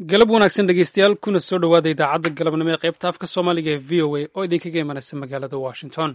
galab wanaagsan dhegeystayaal kuna soo dhowaada idaacadda galabnimo ee qaybta afka soomaaliga ee v o a oo idinkaga imanaysa magaalada washington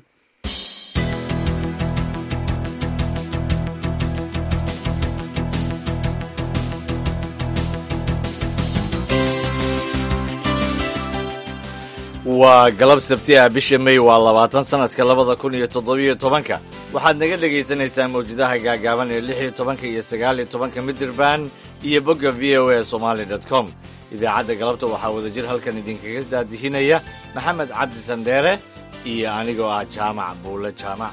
waa galab sabti ah bisha may waa labaatan sanadka labada kun iyo toddobiyo tobanka waxaad naga dhagaysanaysaan mawjadaha gaagaaban ee lix iyo tobanka iyo sagaal iyo tobanka midirband iyo bogga v o a somaali dot com idaacadda galabta waxaa wadajir halkan idinkaga daadihinaya maxamed cabdi sandheere iyo anigoo ah jaamac buule jaamac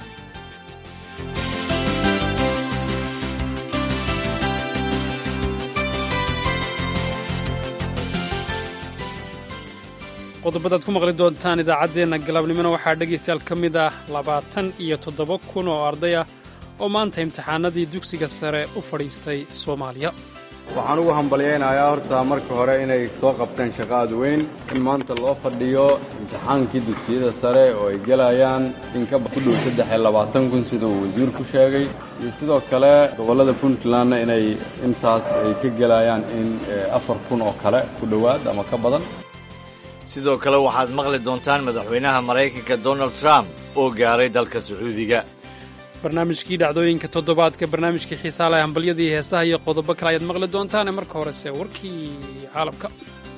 qodobadaad ku maqli doontaan idaacaddeenna galabnimona waxaa dhegaystayaal ka mid ah labaatan iyo toddoba kun oo arday ah oo maanta imtixaanadii dugsiga sare u fadhiistay soomaaliya waxaan ugu hambalyaynayaa horta marka hore inay soo qabteen shaqo aad weyn in maanta loo fadhiyo imtixaankii dugsiyada sare oo ay gelayaan in ka ku dhow saddex iyo labaatan kun sida uu wasiirku sheegay iyo sidoo kale gobollada puntlandna inay intaas ay ka gelayaan in afar kun oo kale ku dhowaad ama ka badan sidoo kale waxaad maqli doontaan madaxweynaha maraykanka donald trump oo gaaray dalka sacuudiga barnaamijkii dhacdooyinka toddobaadka barnaamijkii xiisaalaha hambalyadii heesaha iyo qodobo kale ayaad maqli doontaane marka horese warkii caalamka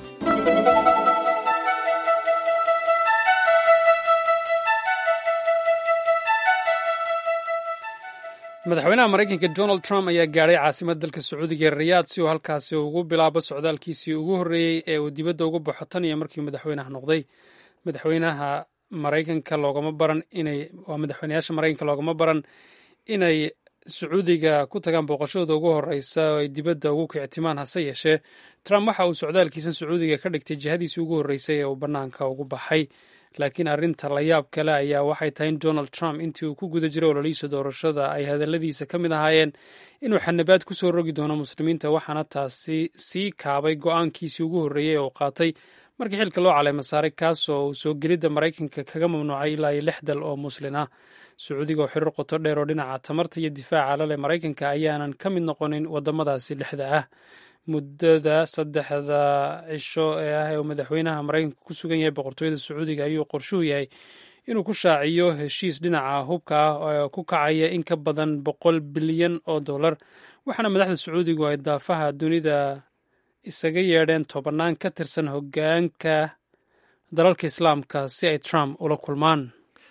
madaxweynaha maraykanka donald trump ayaa gaadhay caasimadda dalka sacuudiga ee rayaad si uu halkaasi ugu bilaabo socdaalkiisii ugu horreeyey ee uu dibadda ugu baxo tan iyo markii madaxweynaha noqday madaxweynaha maraykanka loogama baran inay waa madaxweynayaasha maraykanka loogama baran inay sacuudiga ku tagaan booqashadooda ugu horeysa oo ay dibadda ugu kictimaan hase yeeshee trump waxa uu socdaalkiisan sacuudiga ka dhigtay jihadiisii ugu horreysay ee uu bannaanka ugu baxay laakiin arrinta la yaab kale ayaa waxay tahay in donald trump intii uu ku guda jiray ololihiisa doorashada ay hadalladiisa ka mid ahaayeen inuu xanabaad ku soo rogi doono muslimiinta waxaana taasi sii kaabay go-aankiisii ugu horreeyey ee uu qaatay markii xilka loo caleema saaray kaasoo uu soo gelidda maraykanka kaga mamnuucay ilaa iyo lix dal oo muslin ah sacuudiga oo xiriir qoto dheer oo dhinaca tamarta iyo difaaca lale maraykanka ayaanan ka mid noqonin waddamadaasi lixda ah muddada saddexda cisho ee ah ee uu madaxweynaha maraykanka ku sugan yahay boqortooyada sacuudiga ayuu qorshuhu yahay inuu ku shaaciyo heshiis dhinaca hubka ah oo ku kacaya in ka badan boqol bilyan oo dollar waxaana madaxda sacuudigu ay daafaha dunida isaga yeedheen tobannaan ka tirsan hoggaanka dalalka islaamka si ay trump ula kulmaan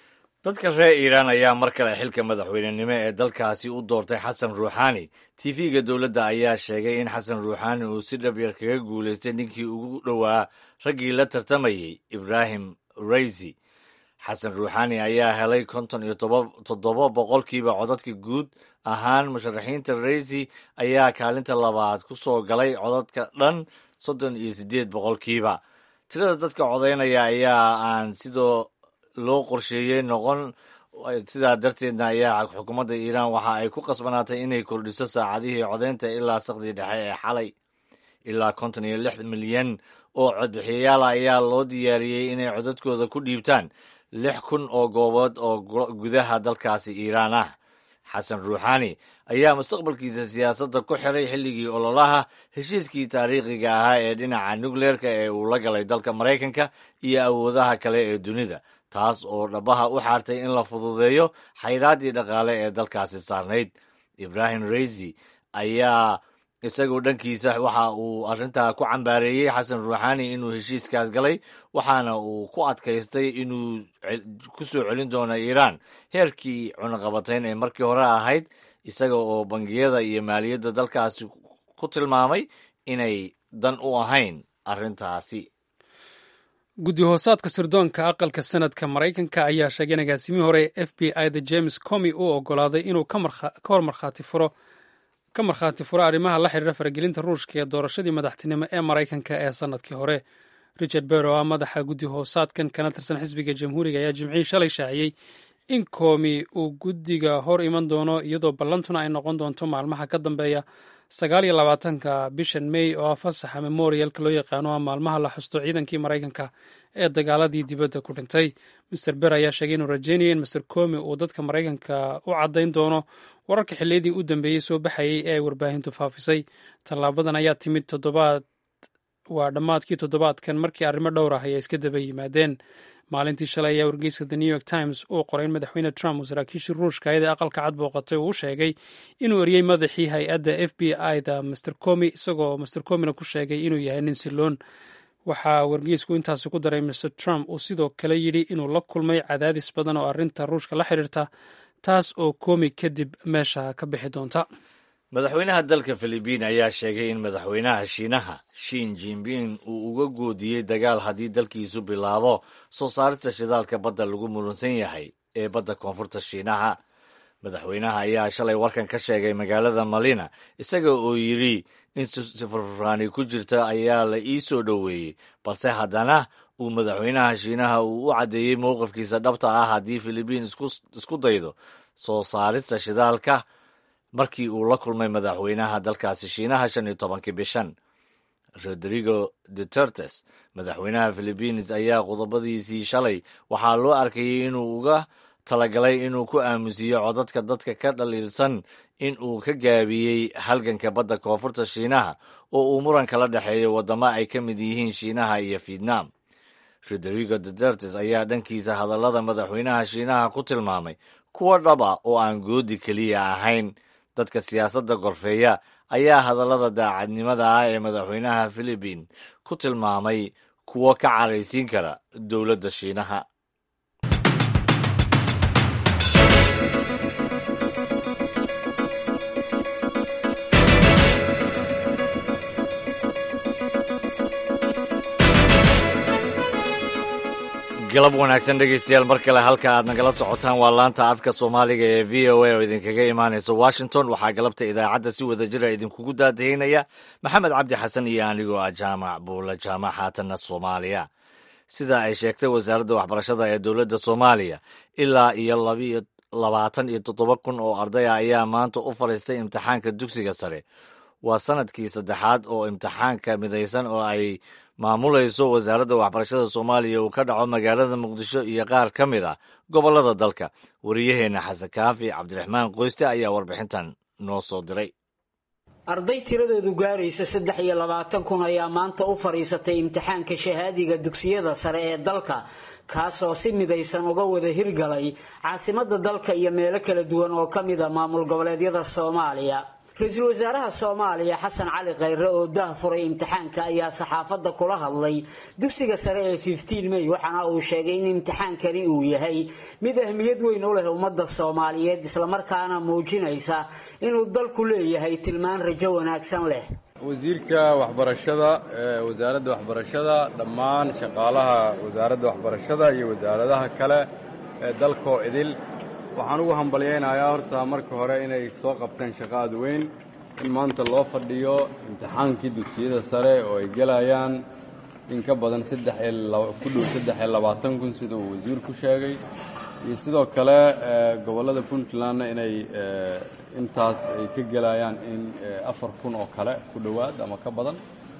dadka reer iiraan ayaa mar kale xilka madaxweynenimo ee dalkaasi u doortay xasan ruuxaani tv-ga dowladda ayaa sheegay in xasan ruuxaani uu si dhabyar kaga guulaystay ninkii ugu dhowaa raggii la tartamayey ibraahim raysi xasan ruuxaani ayaa helay konton iyo toddoba boqolkiiba codadka guud ahaan musharaxiinta raysi ayaa kaalinta labaad ku soo galay codadka dhan soddon iyo siddeed boqolkiiba tirada dadka codaynaya ayaa aan sidoo loo qorsheeyey noqon sidaa darteedna ayaa xukuumadda iiraan waxa ay ku qasbanaatay inay kordhiso saacadihii codaynta ilaa saqdii dhexe ee xalay ilaa konton iyo lix milyan oo codbixiyayaal ayaa loo diyaariyey inay codadkooda ku dhiibtaan lix kun oo goobood oo gudaha dalkaasi iiraan ah xasan ruuxaani ayaa mustaqbalkiisa siyaasadda ku xiray xilligii ololaha heshiiskii taariikhiga ahaa ee dhinaca nukleerka ee uu la galay dalka maraykanka iyo awoodaha kale ee dunida taas oo dhabaha u xaartay in la fududeeyo xayraaddii dhaqaale ee dalkaasi saarnayd ibraahim raysi ayaa isagoo dhankiisa waxa uu arrintaa ku cambaareeyey xasan ruuxaani inuu heshiiskaas galay waxaana uu ku adkaystay inuu ku soo celin doono iiraan heerkii cunaqabatayn ee markii hore ahayd isaga oo bangiyada iyo maaliyadda dalkaasi ku tilmaamay inay dan u ahayn arrintaasi guddi hoosaadka sirdoonka aqalka sanadka maraykanka ayaa sheegay in agaasimihii hore ee f b i da james comi uu oggolaaday inuu ka hor markhaati furo ka markhaati furo arrimaha la xiriira faragelinta ruushka ee doorashadii madaxtinimo ee maraykanka ee sannadkii hore richard ber oo ah madaxa guddi hoosaadkan kana tirsan xisbiga jamhuuriga ayaa jimcihii shalay shaaciyey in koomi uu guddiga hor iman doono iyadoo ballantuna ay noqon doonto maalmaha ka dambeeya sagaal iyo labaatanka bishan may oo ah fasaxa memorialka loo yaqaano ah maalmaha la xusto ciidankii maraykanka ee dagaaladii dibadda ku dhintay master ber ayaa sheegay inuu rajeynaya in master comi uu dadka maraykanka u caddayn doono wararka xilliyadii u dambeeyey soo baxayey ee ay warbaahintu faafisay tallaabadan ayaa timid toddobaad waa dhammaadkii toddobaadkan markii arrimo dhowr ah ayaa iska daba yimaadeen maalintii shalay ayaa wargeyska the new york times uu qoray in madaxweyne trump uu saraakiishii ruushka ayada aqalka cad booqatay uu u sheegay inuu eriyey madaxii hay-adda f b i da master comi isagoo master comina ku sheegay inuu yahay nin siloon waxaa wargeysku intaasi ku daray mr trump uu sidoo kale yidhi inuu la kulmay cadaadis badan oo arrinta ruushka la xidhiirta taas oo komi kadib meesha ka bixi doonta madaxweynaha dalka filibiin ayaa sheegay in madaxweynaha shiinaha shin jinping uu uga goodiyey dagaal haddii dalkiisu bilaabo soo saarista shidaalka badda lagu muransan yahay ee badda koonfurta shiinaha madaxweynaha ayaa shalay warkan ka sheegay magaalada malina isaga oo yidhi in sifurfuraani ku jirta ayaa la ii soo dhoweeyey balse haddana uu madaxweynaha shiinaha uu u caddeeyey mowqifkiisa dhabta ah haddii filibiin isku daydo soo saarista shidaalka markii uu la kulmay madaxweynaha dalkaasi shiinaha shan iyo tobankii bishan rodrigo dutertes madaxweynaha philibiines ayaa qodobadiisii shalay waxaa loo arkayay inuu uga talagalay inuu ku aamusiiyo codadka dadka ka dhaliilsan in uu ka gaabiyey halganka badda koonfurta shiinaha oo uu muran kala dhexeeyo waddamo ay ka mid yihiin shiinaha iyo vietnam rodrigo dutertes ayaa dhankiisa hadallada madaxweynaha shiinaha ku tilmaamay kuwa dhab ah oo aan goodi keliya ahayn dadka siyaasadda gorfeeya ayaa hadallada daacadnimada ah ee madaxweynaha philibiin ku tilmaamay kuwo ka caraysiin kara dowladda shiinaha galab wanaagsan dhegeystayaal mar kale halka aad nagala socotaan waa laanta afka soomaaliga ee v o a oo idinkaga imaanaysa washington waxaa galabta idaacadda si wada jira idinkugu daadahinaya maxamed cabdi xasan iyo anigoo ah jaamac buula jaamac haatanna soomaaliya sida ay sheegtay wasaaradda waxbarashada ee dowladda soomaaliya ilaa iyo labiyo labaatan iyo toddoba kun oo ardaya ayaa maanta u fadhiistay imtixaanka dugsiga sare waa sanadkii saddexaad oo imtixaanka midaysan oo ay maamulayso wasaaradda waxbarashada soomaaliya uu ka dhaco magaalada muqdisho iyo qaar ka mid ah gobollada dalka wariyaheenna xasan kaafi cabdiraxmaan qoyste ayaa warbixintan noo soo diray arday tiradoodu gaaraysa saddex iyo labaatan kun ayaa maanta u fadhiisatay imtixaanka shahaadiga dugsiyada sare ee dalka kaasoo si midaysan uga wada hirgalay caasimadda dalka iyo meelo kala duwan oo ka mid a maamul goboleedyada soomaaliya ra-iisul wasaaraha soomaaliya xasan cali khayre oo dah furay imtixaanka ayaa saxaafadda kula hadlay dugsiga sare ee fiftiin may waxaana uu sheegay in imtixaankani uu yahay mid ahmiyad weyn u leh ummadda soomaaliyeed islamarkaana muujinaysa inuu dalku leeyahay tilmaan rajo wanaagsan leh wasiirka waxbarashada ee wasaaradda waxbarashada dhammaan shaqaalaha wasaaradda waxbarashada iyo wasaaradaha kale ee dalkoo idil waxaan ugu hambalyaynayaa horta marka hore inay soo qabteen shaqo aad weyn in maanta loo fadhiyo imtixaankii dugsiyada sare oo ay gelayaan in ka badan ku dhow saddex iyo labaatan kun sida uu wasiirku sheegay iyo sidoo kale gobollada puntlandna inay intaas ay ka gelayaan in afar kun oo kale ku dhowaad ama ka badan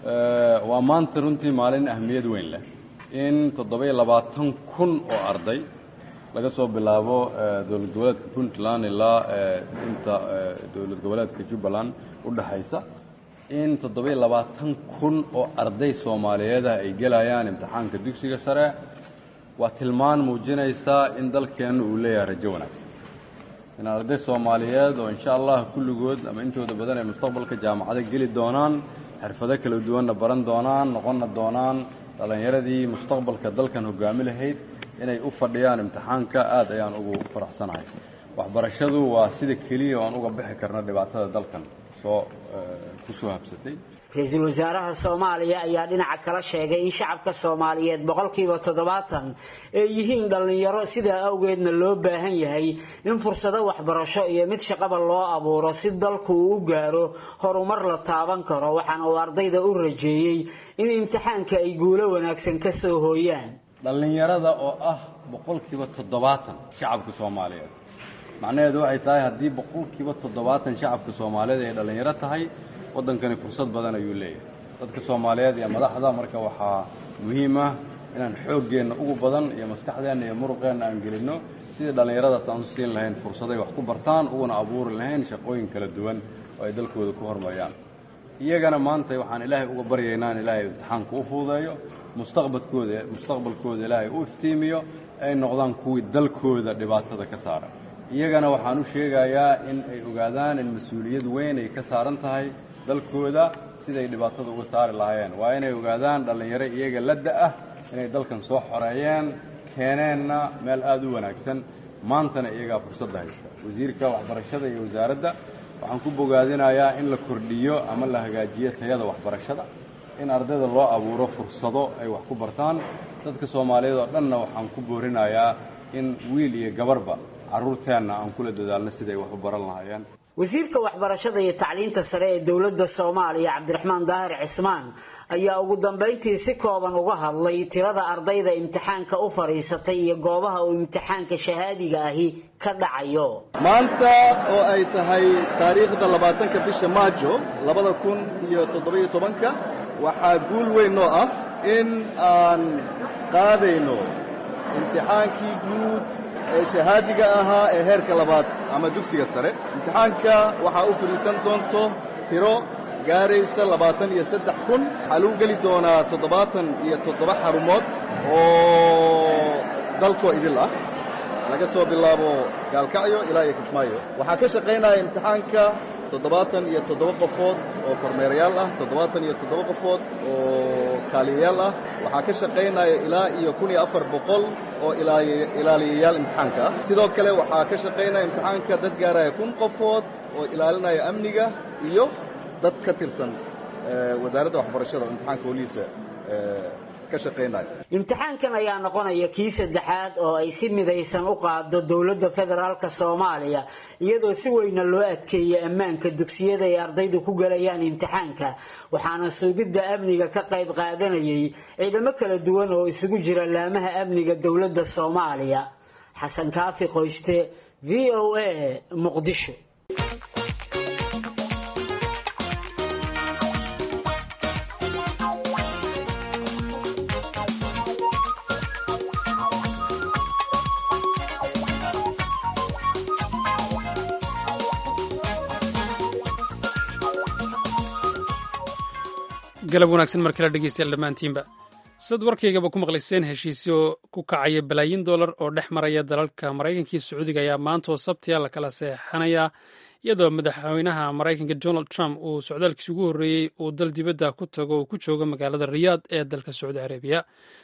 waa maanta runtii maalin ahmiyad weyn leh in toddoba-iyo labaatan kun oo arday laga soo bilaabo dowlad goboleedka puntland ilaa inta dowlad goboleedka jubbaland u dhexaysa in toddoba-iyo labaatan kun oo arday soomaaliyeedah ay gelayaan imtixaanka dugsiga sare waa tilmaan muujinaysaa in dalkeennu uu leeyahay rajo wanaagsan in arday soomaaliyeed oo insha allah kulligood ama intooda badan ay mustaqbalka jaamacado geli doonaan xirfado kala duwanna baran doonaan noqonna doonaan dhallinyaradii mustaqbalka dalkan hogaami lahayd inay u fadhiyaan imtixaanka aad ayaan ugu faraxsanahay waxbarashadu waa sida keliya oo aan uga bixi karno dhibaatada dalkan soo ku soo habsatay ra-iisul wasaaraha soomaaliya ayaa dhinaca kala sheegay in shacabka soomaaliyeed boqolkiiba toddobaatan ay yihiin dhallinyaro sidaa awgeedna loo baahan yahay in fursado waxbarasho iyo mid shaqaba loo abuuro si dalku uu u gaaro horumar la taaban karo waxaana uu ardayda u rajeeyey in imtixaanka ay guulo wanaagsan ka soo hooyaan dhallinyarada oo ah boqolkiiba toddobaatan shacabka soomaaliyeed macnaheedu waxay tahay haddii boqolkiiba toddobaatan shacabka soomaaliyeed ay dhallinyaro tahay waddankani fursad badan ayuu leeyahay dadka soomaaliyeed iyo madaxda marka waxaa muhiim ah inaan xooggeenna ugu badan iyo maskaxdeenna iyo muruqeenna aan gelinno sidii dhallinyaradaas aan u siin lahayn fursaday wax ku bartaan uguna abuuri lahayn shaqooyin kala duwan oo ay dalkooda ku hormariyaan iyagana maanta waxaan ilaahay uga baryaynaa in ilaahay imtixaanka u fuudeeyo mustaqbalkooda mustaqbalkooda ilaahay u iftiimiyo ay noqdaan kuwii dalkooda dhibaatada ka saara iyagana waxaan u sheegayaa in ay ogaadaan in mas-uuliyad weyn ay ka saaran tahay dalkooda siday dhibaatada uga saari lahaayeen waa inay ogaadaan dhallinyaro iyaga la da-ah inay dalkan soo xoreeyeen keeneenna meel aad u wanaagsan maantana iyagaa fursadda haysta wasiirka waxbarashada iyo wasaaradda waxaan ku bogaadinayaa in la kordhiyo ama la hagaajiyo tayada waxbarashada in ardayda loo abuuro fursado ay wax ku bartaan dadka soomaaliyeed oo dhanna waxaan ku boorinayaa in wiil iyo gabarba carruurteenna aan kula dadaalno siday wax u baran lahaayeen wasiirka waxbarashada iyo tacliinta sare ee dowladda soomaaliya cabdiraxmaan daahir cismaan ayaa ugu dambayntii si kooban uga hadlay tirada ardayda imtixaanka u fadhiisatay iyo goobaha uu imtixaanka shahaadiga ahi ka dhacayo maanta oo ay tahay taariikhda labaatanka bisha maajo labada kun iyo toddobiyo tobanka waxaa guul weyn noo ah in aan qaadayno imtixaankii guud ee shahaadiga ahaa ee heerka labaad ama dugsiga sare imtixaanka waxaa u fadhiisan doonto tiro gaaraysa labaatan iyo saddex kun waxaa lagu geli doonaa toddobaatan iyo toddoba xarumood oo dalkoo idil ah laga soo bilaabo gaalkacyo ilaa iyo kismaayo waxaa ka shaqaynaya imtixaanka toddobaatan iyo toddoba qofood oo kormeerayaal ah toddobaatan iyo toddoba qofood oo kaaliyayaal ah waxaa ka shaqaynaya ilaa iyo kun iyo afar boqol oo ilaaliyayaal imtixaanka ah sidoo kale waxaa ka shaqaynaya imtixaanka dad gaaraya kun qofood oo ilaalinaya amniga iyo dad ka tirsan wasaaradda waxbarashada oo imtixaanka holiisa imtixaankan ayaa noqonaya kii saddexaad oo ay si midaysan u qaado dowladda federaalk soomaaliya iyadoo si weyna loo adkeeyay ammaanka dugsiyada ay ardaydu ku galayaan imtixaanka waxaana sugidda amniga ka qayb qaadanayay ciidamo kala duwan oo isugu jira laamaha amniga dowladda soomaaliya xasan kaafi qoyste v o a muqdisho galab wanaagsan mar kale dhegeystayaal dhammaantiinba sad warkaygaba ku maqlayseen heshiisyo ku kacaya balaayin dollar oo dhex maraya dalalka maraykanka iyo sacuudiga ayaa maantoo sabtiya la kala seexanayaa iyadoo madaxweynaha maraykanka donald trump uu socdaalkiisi ugu horreeyey uu dal dibadda ku tago uu ku joogo magaalada riyaad ee dalka sacuudi arabiya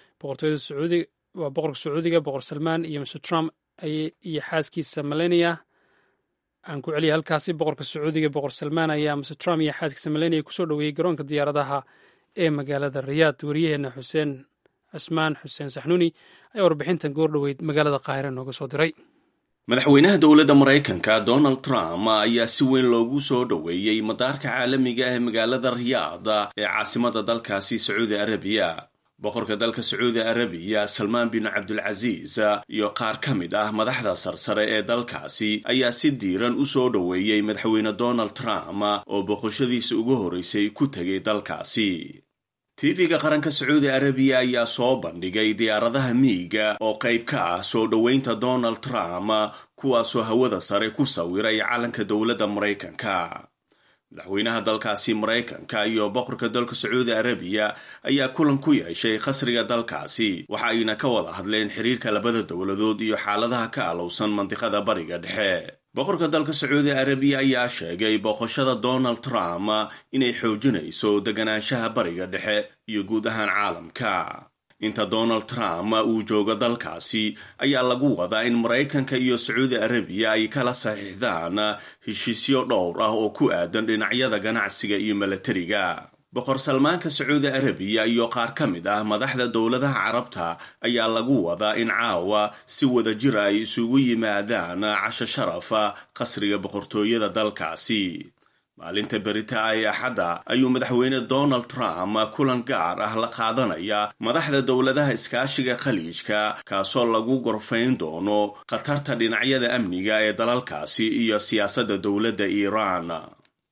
waa boqorka sacuudiga boqor salmaan iyo mr trump iyo xaaskiisa melania aan ku celiya halkaasi boqorka sacuudiga boqor salmaan ayaa mr trump iyo xaaskiisa melania kusoo dhoweeyey garoonka diyaaradaha ee magaalada riyaad wariyaheenna xuseen cusmaan xuseen saxnuuni ayaa warbixintan goordhoweyd magaalada qaahire nooga soo diray madaxweynaha dowladda maraykanka donald trump ayaa si weyn loogu soo dhoweeyey madaarka caalamiga ah ee magaalada riyaad ee caasimada dalkaasi sacuudi arabiya boqorka dalka sacuudi arabiya salmaan bin cabdulcasiis iyo qaar ka mid ah madaxda sarsare ee dalkaasi ayaa si diiran u soo dhoweeyey madaxweyne donald trump oo boqoshadiisa ugu horreysay ku tegay dalkaasi tv-ga qaranka sacuudi arabiya ayaa soo bandhigay diyaaradaha miiga oo qayb ka ah soo dhoweynta donald trump kuwaasoo hawada sare ku sawiray calanka dowladda maraykanka madaxweynaha dalkaasi maraykanka iyo boqorka dalka sacuudi arabiya ayaa kulan ku yeeshay qasriga dalkaasi waxa ayna ka wada hadleen xiriirka labada dowladood iyo xaaladaha ka alowsan mandiqada bariga dhexe boqorka dalka sacuudi arabiya ayaa sheegay booqashada donald trump inay xoojinayso deganaanshaha bariga dhexe iyo guud ahaan caalamka inta donald trump uu joogo dalkaasi ayaa lagu wadaa in maraykanka iyo sacuudi arabiya ay kala saxiixdaan heshiisyo dhowr ah oo ku aadan dhinacyada ganacsiga iyo milatariga boqor salmaanka sacuudi arabiya iyo qaar ka mid ah madaxda dowladaha carabta ayaa lagu wadaa in caawa si wada jir ay isugu yimaadaan casho sharafa qasriga boqortooyada dalkaasi maalinta berita ee axadda ayuu madaxweyne donald trump kulan gaar ah la qaadanaya madaxda dowladaha iskaashiga khaliijka kaasoo lagu gorfayn doono khatarta dhinacyada amniga ee dalalkaasi iyo siyaasadda dowladda iiraan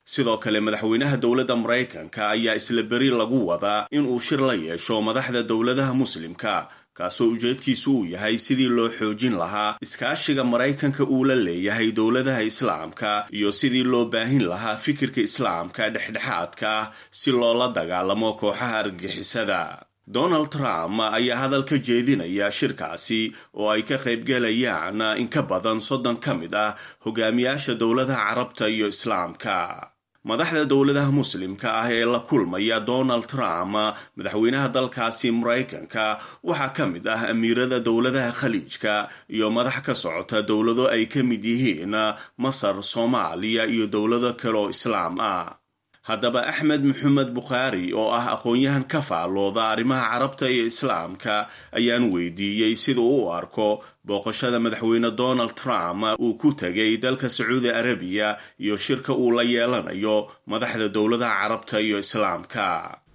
sidoo kale madaxweynaha dowladda maraykanka ayaa isla beri lagu wadaa in uu shir la yeesho madaxda dowladaha muslimka kaasoo ujeedkiisu uu yahay sidii loo xoojin lahaa iskaashiga maraykanka uu la leeyahay dowladaha islaamka iyo sidii loo baahin lahaa fikirka islaamka dhexdhexaadka ah si loola dagaalamo kooxaha argagixisada donald trump ayaa hadal ka jeedinaya shirkaasi oo ay ka qaybgalayaan in ka badan soddon ka mid ah hogaamiyaasha dowladaha carabta iyo islaamka madaxda dowladaha muslimka ah ee la kulmaya donald trump madaxweynaha dalkaasi maraykanka waxaa ka mid ah amiirada dowladaha khaliijka iyo madax ka socota dowlado ay ka mid yihiin masar soomaaliya iyo dowlado kale oo islaam ah haddaba axmed maxamed bukhaari oo ah aqoon-yahan ka faallooda arrimaha carabta iyo islaamka ayaan weydiiyey sida u arko booqashada madaxweyne donald trump uu ku tegay dalka sacuudi arabiya iyo shirka uu la yeelanayo madaxda dowladaha carabta iyo islaamka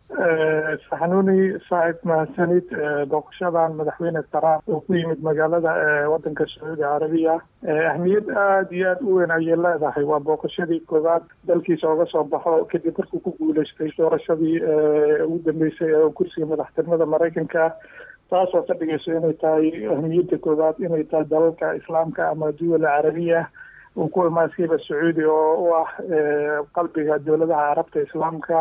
saxanuuni saaxib mahadsanid booqashadan madaxweyne trump oo ku yimid magaalada wadanka sacuudi carabiya ahmiyad aada iyo aada u weyn ayay leedahay waa booqashadii koowaad dalkiisa oga soo baxo kadib markuu ku guuleystay doorashadii ugu dambeysay ee kursiga madaxtinimada maraykanka taasoo ka dhigayso inay tahay ahmiyadda koowaad inay tahay dalalka islaamka ama duwala carabiya uu ku imaansiiba sacuudi oo u ah qalbiga dowladaha carabta islaamka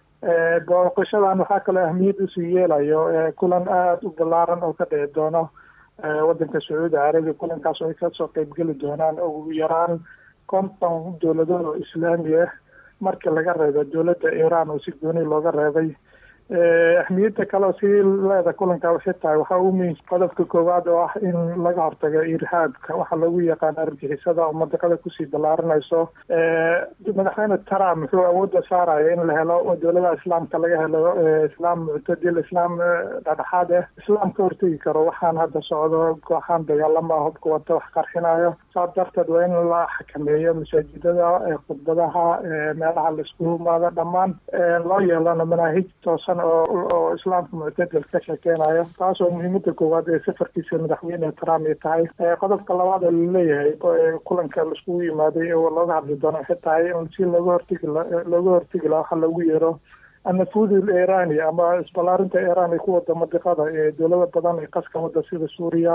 booqashadan waxaa kaloo ahmiyad usii yeelayo kulan aada u ballaaran oo ka dhici doono wadanka sacuudi carabiya kulankaas oo ay kasoo qeybgeli doonaan ugu yaraan konton dowladood oo islaami ah marka laga reebo dowladda iiraan oo si gooni looga reebay ahmiyadda kale si leeda kulanka waxay tahay waxaa ugu muhiim qodobka koowaad oo ah in laga hortago irhaabka waxaa lagu yaqaan argixisada oo madaqada kusii ballaaranayso madaxweyne trump wuxuu awoodda saaraya in la helo dowladaha islaamka laga helo islaam muctadil islaam dhexdhexaad ah islaam ka hortegi karo waxaan hadda socdo kooxaan dagaalama hubka wata wax qarxinayo saas darteed waa in la xakameeyo masaajidada khudbadaha meelaha laisku imaado dhammaan loo yeelano manaahij toosan oo islaamka muctadil ka sheekeynayo taas oo muhiimada koowaad ee safarkiisa madaxweyne trump ay tahay qodobka labaad oo laleeyahay kulanka laiskugu yimaaday oo looga hadli doono waxay tahay in si looga hortegi looga hortegi laha waxa lagu yeero annafuudi irani ama isballaarinta iran ay ku wada madiqada ee dowlado badan ay qaska wada sida suuriya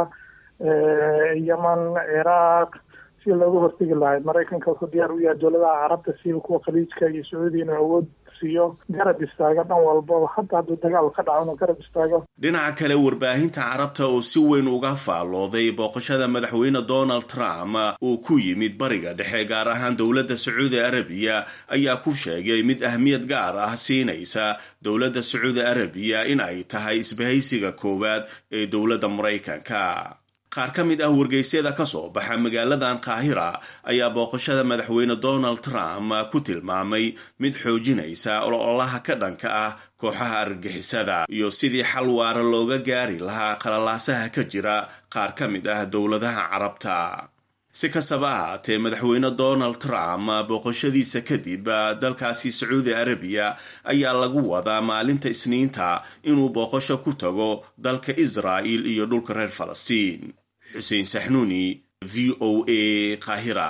yeman ciraaq si looga hortegi lahay maraykanka wuxuu diyaar u yahay dowladaha carabta sida kuwa khaliijka iyo sacuudiya inuu awood siiyo garab istaago dhan walbaba hadda hadduu dagaal ka dhaco inuu garab istaago dhinaca kale warbaahinta carabta oo si weyn uga faallooday booqashada madaxweyne donald trump uu ku yimid bariga dhexe gaar ahaan dowladda sacuudi arabiya ayaa ku sheegay mid ahmiyad gaar ah siinaysa dowladda sacuudi arabiya in ay tahay isbahaysiga koowaad ee dowladda maraykanka qaar ka mid ah wargeysyada ka soo baxa magaaladan qaahira ayaa booqashada madaxweyne donald trump ku tilmaamay mid xoojinaysa ololaha ka dhanka ah kooxaha argagixisada iyo sidii xal waara looga gaari lahaa qalalaasaha ka jira qaar ka mid ah dowladaha carabta si kastaba ahaatee madaxweyne donald trump booqashadiisa kadib dalkaasi sacuudi arabiya ayaa lagu wadaa maalinta isniinta inuu booqasho ku tago dalka israa'il iyo dhulka reer falastiin xuseen saxnuuni v o a qaahira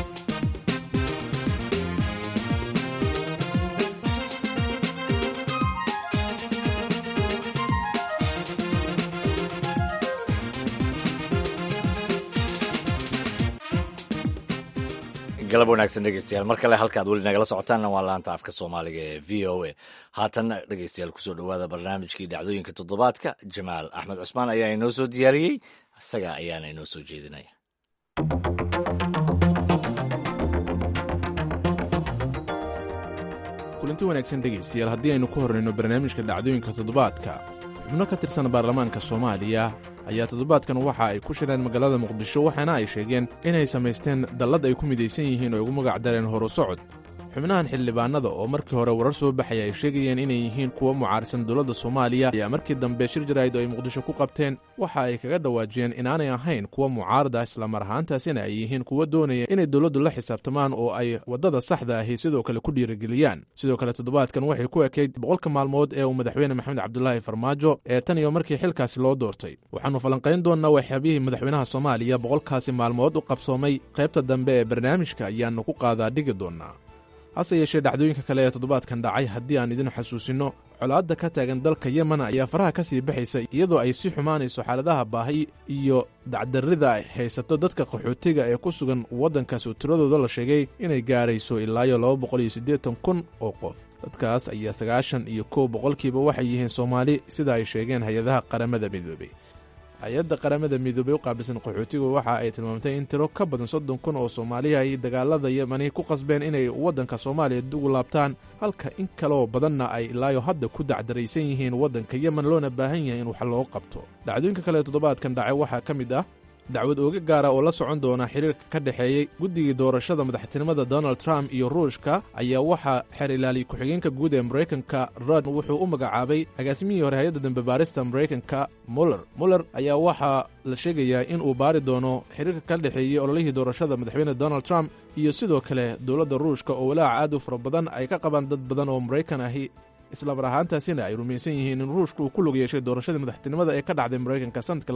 galab wanaagsan dhegeystayaal mar kale halkaad weli nagala socotaanna waa laanta afka soomaaliga ee v o a haatanna dhegeystayaal kusoo dhowaada barnaamijkii dhacdooyinka toddobaadka jamaal axmed cusmaan ayaa inoo soo diyaariyey isaga ayaana inoo soo jeedinaya kulanti wanaagsan dhegaystayaal haddii aynu ku hornayno barnaamijka dhacdooyinka toddobaadka xubno ka tirsan baarlamaanka soomaaliya ayaa toddobaadkan waxa ay ku shireen magaalada muqdisho waxaana ay sheegeen inay samaysteen dallad ay ku midaysan yihiin oo ugu magac dareen horu socod xubnahan xildhibaanada oo markii hore warar soo baxaya ay sheegayeen inay yihiin kuwa mucaarisan dowladda soomaaliya ayaa markii dambe shir jaraa'id oo ay muqdisho ku qabteen waxa ay kaga dhawaajiyeen inaanay ahayn kuwa mucaarada islamar ahaantaasina ay yihiin kuwa doonaya inay dowladdu la xisaabtamaan oo ay waddada saxda ahi sidoo kale ku dhiirigeliyaan sidoo kale toddobaadkan waxay ku ekayd boqolka maalmood ee uu madaxweyne maxamed cabdulaahi farmaajo ee tan iyo markii xilkaasi loo doortay waxaannu falanqayn doonnaa waxyaabihii madaxweynaha soomaaliya boqolkaasi maalmood u qabsoomay qaybta dambe ee barnaamijka ayaannu ku qaadaa dhigi doonnaa hase yeeshee dhacdooyinka kale ee toddobaadkan dhacay haddii aan idin xasuusinno colaadda ka taagan dalka yemen ayaa faraha ka sii baxaysa iyadoo ay sii xumaanayso xaaladaha baahi iyo dacdarrida ay haysato dadka qaxootiga ee ku sugan waddankaas oo tiradooda la sheegay inay gaarayso ilaayo laba boqol iyo siddeetan kun oo qof dadkaas ayaa sagaashan iyo kow boqolkiiba waxay yihiin soomaali sida ay sheegeen hay-adaha qaramada midoobey hay-adda qaramada midoobey u qaabilsan qaxootigu waxa ay tilmaamtay in tiro ka badan soddon kun oo soomaaliya ay dagaalada yemani ku qasbeen inay waddanka soomaaliya dugu laabtaan halka in kaleoo badanna ay ilaayo hadda ku dacdaraysan yihiin waddanka yemen loona baahan yahay in wax loo qabto dhacdooyinka kale ee toddobaadkan dhacay waxaa ka mid ah dacwad ooga gaara oo la socon doona xiriirka ka dhexeeyey guddigii doorashada madaxtinimada donald trump iyo ruushka ayaa waxaa xeer ilaaliya ku-xigeenka guud ee maraykanka rod wuxuu u magacaabay agaasimihii hore hay-adda dambe baarista maraykanka muller muller ayaa waxaa la sheegayaa in uu baari doono xiriirka ka dhexeeyey ololihii doorashada madaxweyne donald trump iyo sidoo kale dowladda ruushka oo walaaca aad u fara badan ay ka qabaan dad badan oo maraykan ahi islamar ahaantaasina ay rumaysan yihiin in ruushka uu ku lug yeeshay doorashadii madaxtinimada ee ka dhacday maraykanka sanadka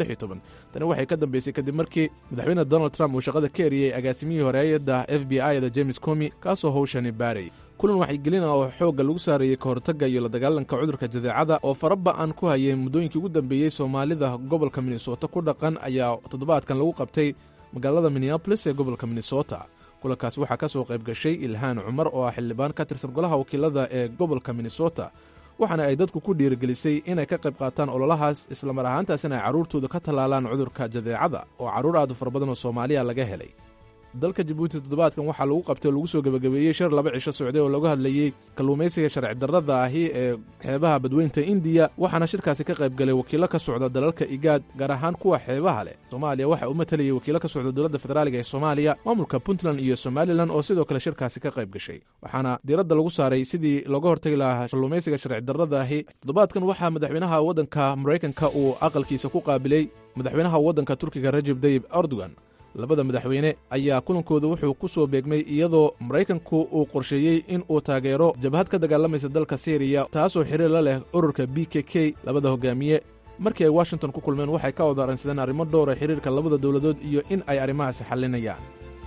tani waxay ka dambeysay kadib markii madaxweyne donald trump uu shaqada ka eriyey agaasimihii hore hay-adda f b i da james comi kaasoo howshani baarayay kulan waxaygelina oo xoogga lagu saareeyey ka hortagga iyo la dagaalanka cudurka jadeecada oo faraba-an ku hayay muddooyinkii ugu dambeeyey soomaalida gobolka minnesota ku dhaqan ayaa toddobaadkan lagu qabtay magaalada minneabolis ee gobolka minnesota kulankaas waxaa ka soo qayb gashay ilhaan cumar oo ah xildhibaan ka tirsan golaha wakiilada ee gobolka minnesota waxaana ay dadku ku dhiirigelisay inay ka qayb qaataan ololahaas islamar ahaantaasina ay carruurtooda ka tallaalaan cudurka jadeecada oo carruur aad u fara badan oo soomaaliya laga helay dalka jabuuti toddobaadkan waxaa lagu qabtay oo lagu soo gebagabeeyey shir laba cisho socday oo lagu hadlayey kalluumaysiga sharci darrada ahi ee xeebaha badweynta indiya waxaana shirkaasi ka qayb galay wakiilo ka socda dalalka igaad gaar ahaan kuwa xeebaha leh soomaaliya waxa uu matalayay wakiilo ka socda dowladda federaaliga ee soomaaliya maamulka puntland iyo somalilan oo sidoo kale shirkaasi ka qayb gashay waxaana diiradda lagu saaray sidii looga hortagi lahaa kalluumaysiga sharci darrada ahi toddobaadkan waxaa madaxweynaha waddanka maraykanka uu aqalkiisa ku qaabilay madaxweynaha waddanka turkiga rajeb dayib erdogan labada madaxweyne ayaa kulankooda wuxuu ku soo beegmay iyadoo maraykanku uu qorsheeyey in uu taageero jabhad ka dagaalamaysa dalka syriya taasoo xiriir la leh ururka b k k labada hogaamiye markii ay washington ku kulmeen waxay ka wada arransadeen arrimo dhowra xiriirka labada dowladood iyo in ay arrimahaasi xallinayaan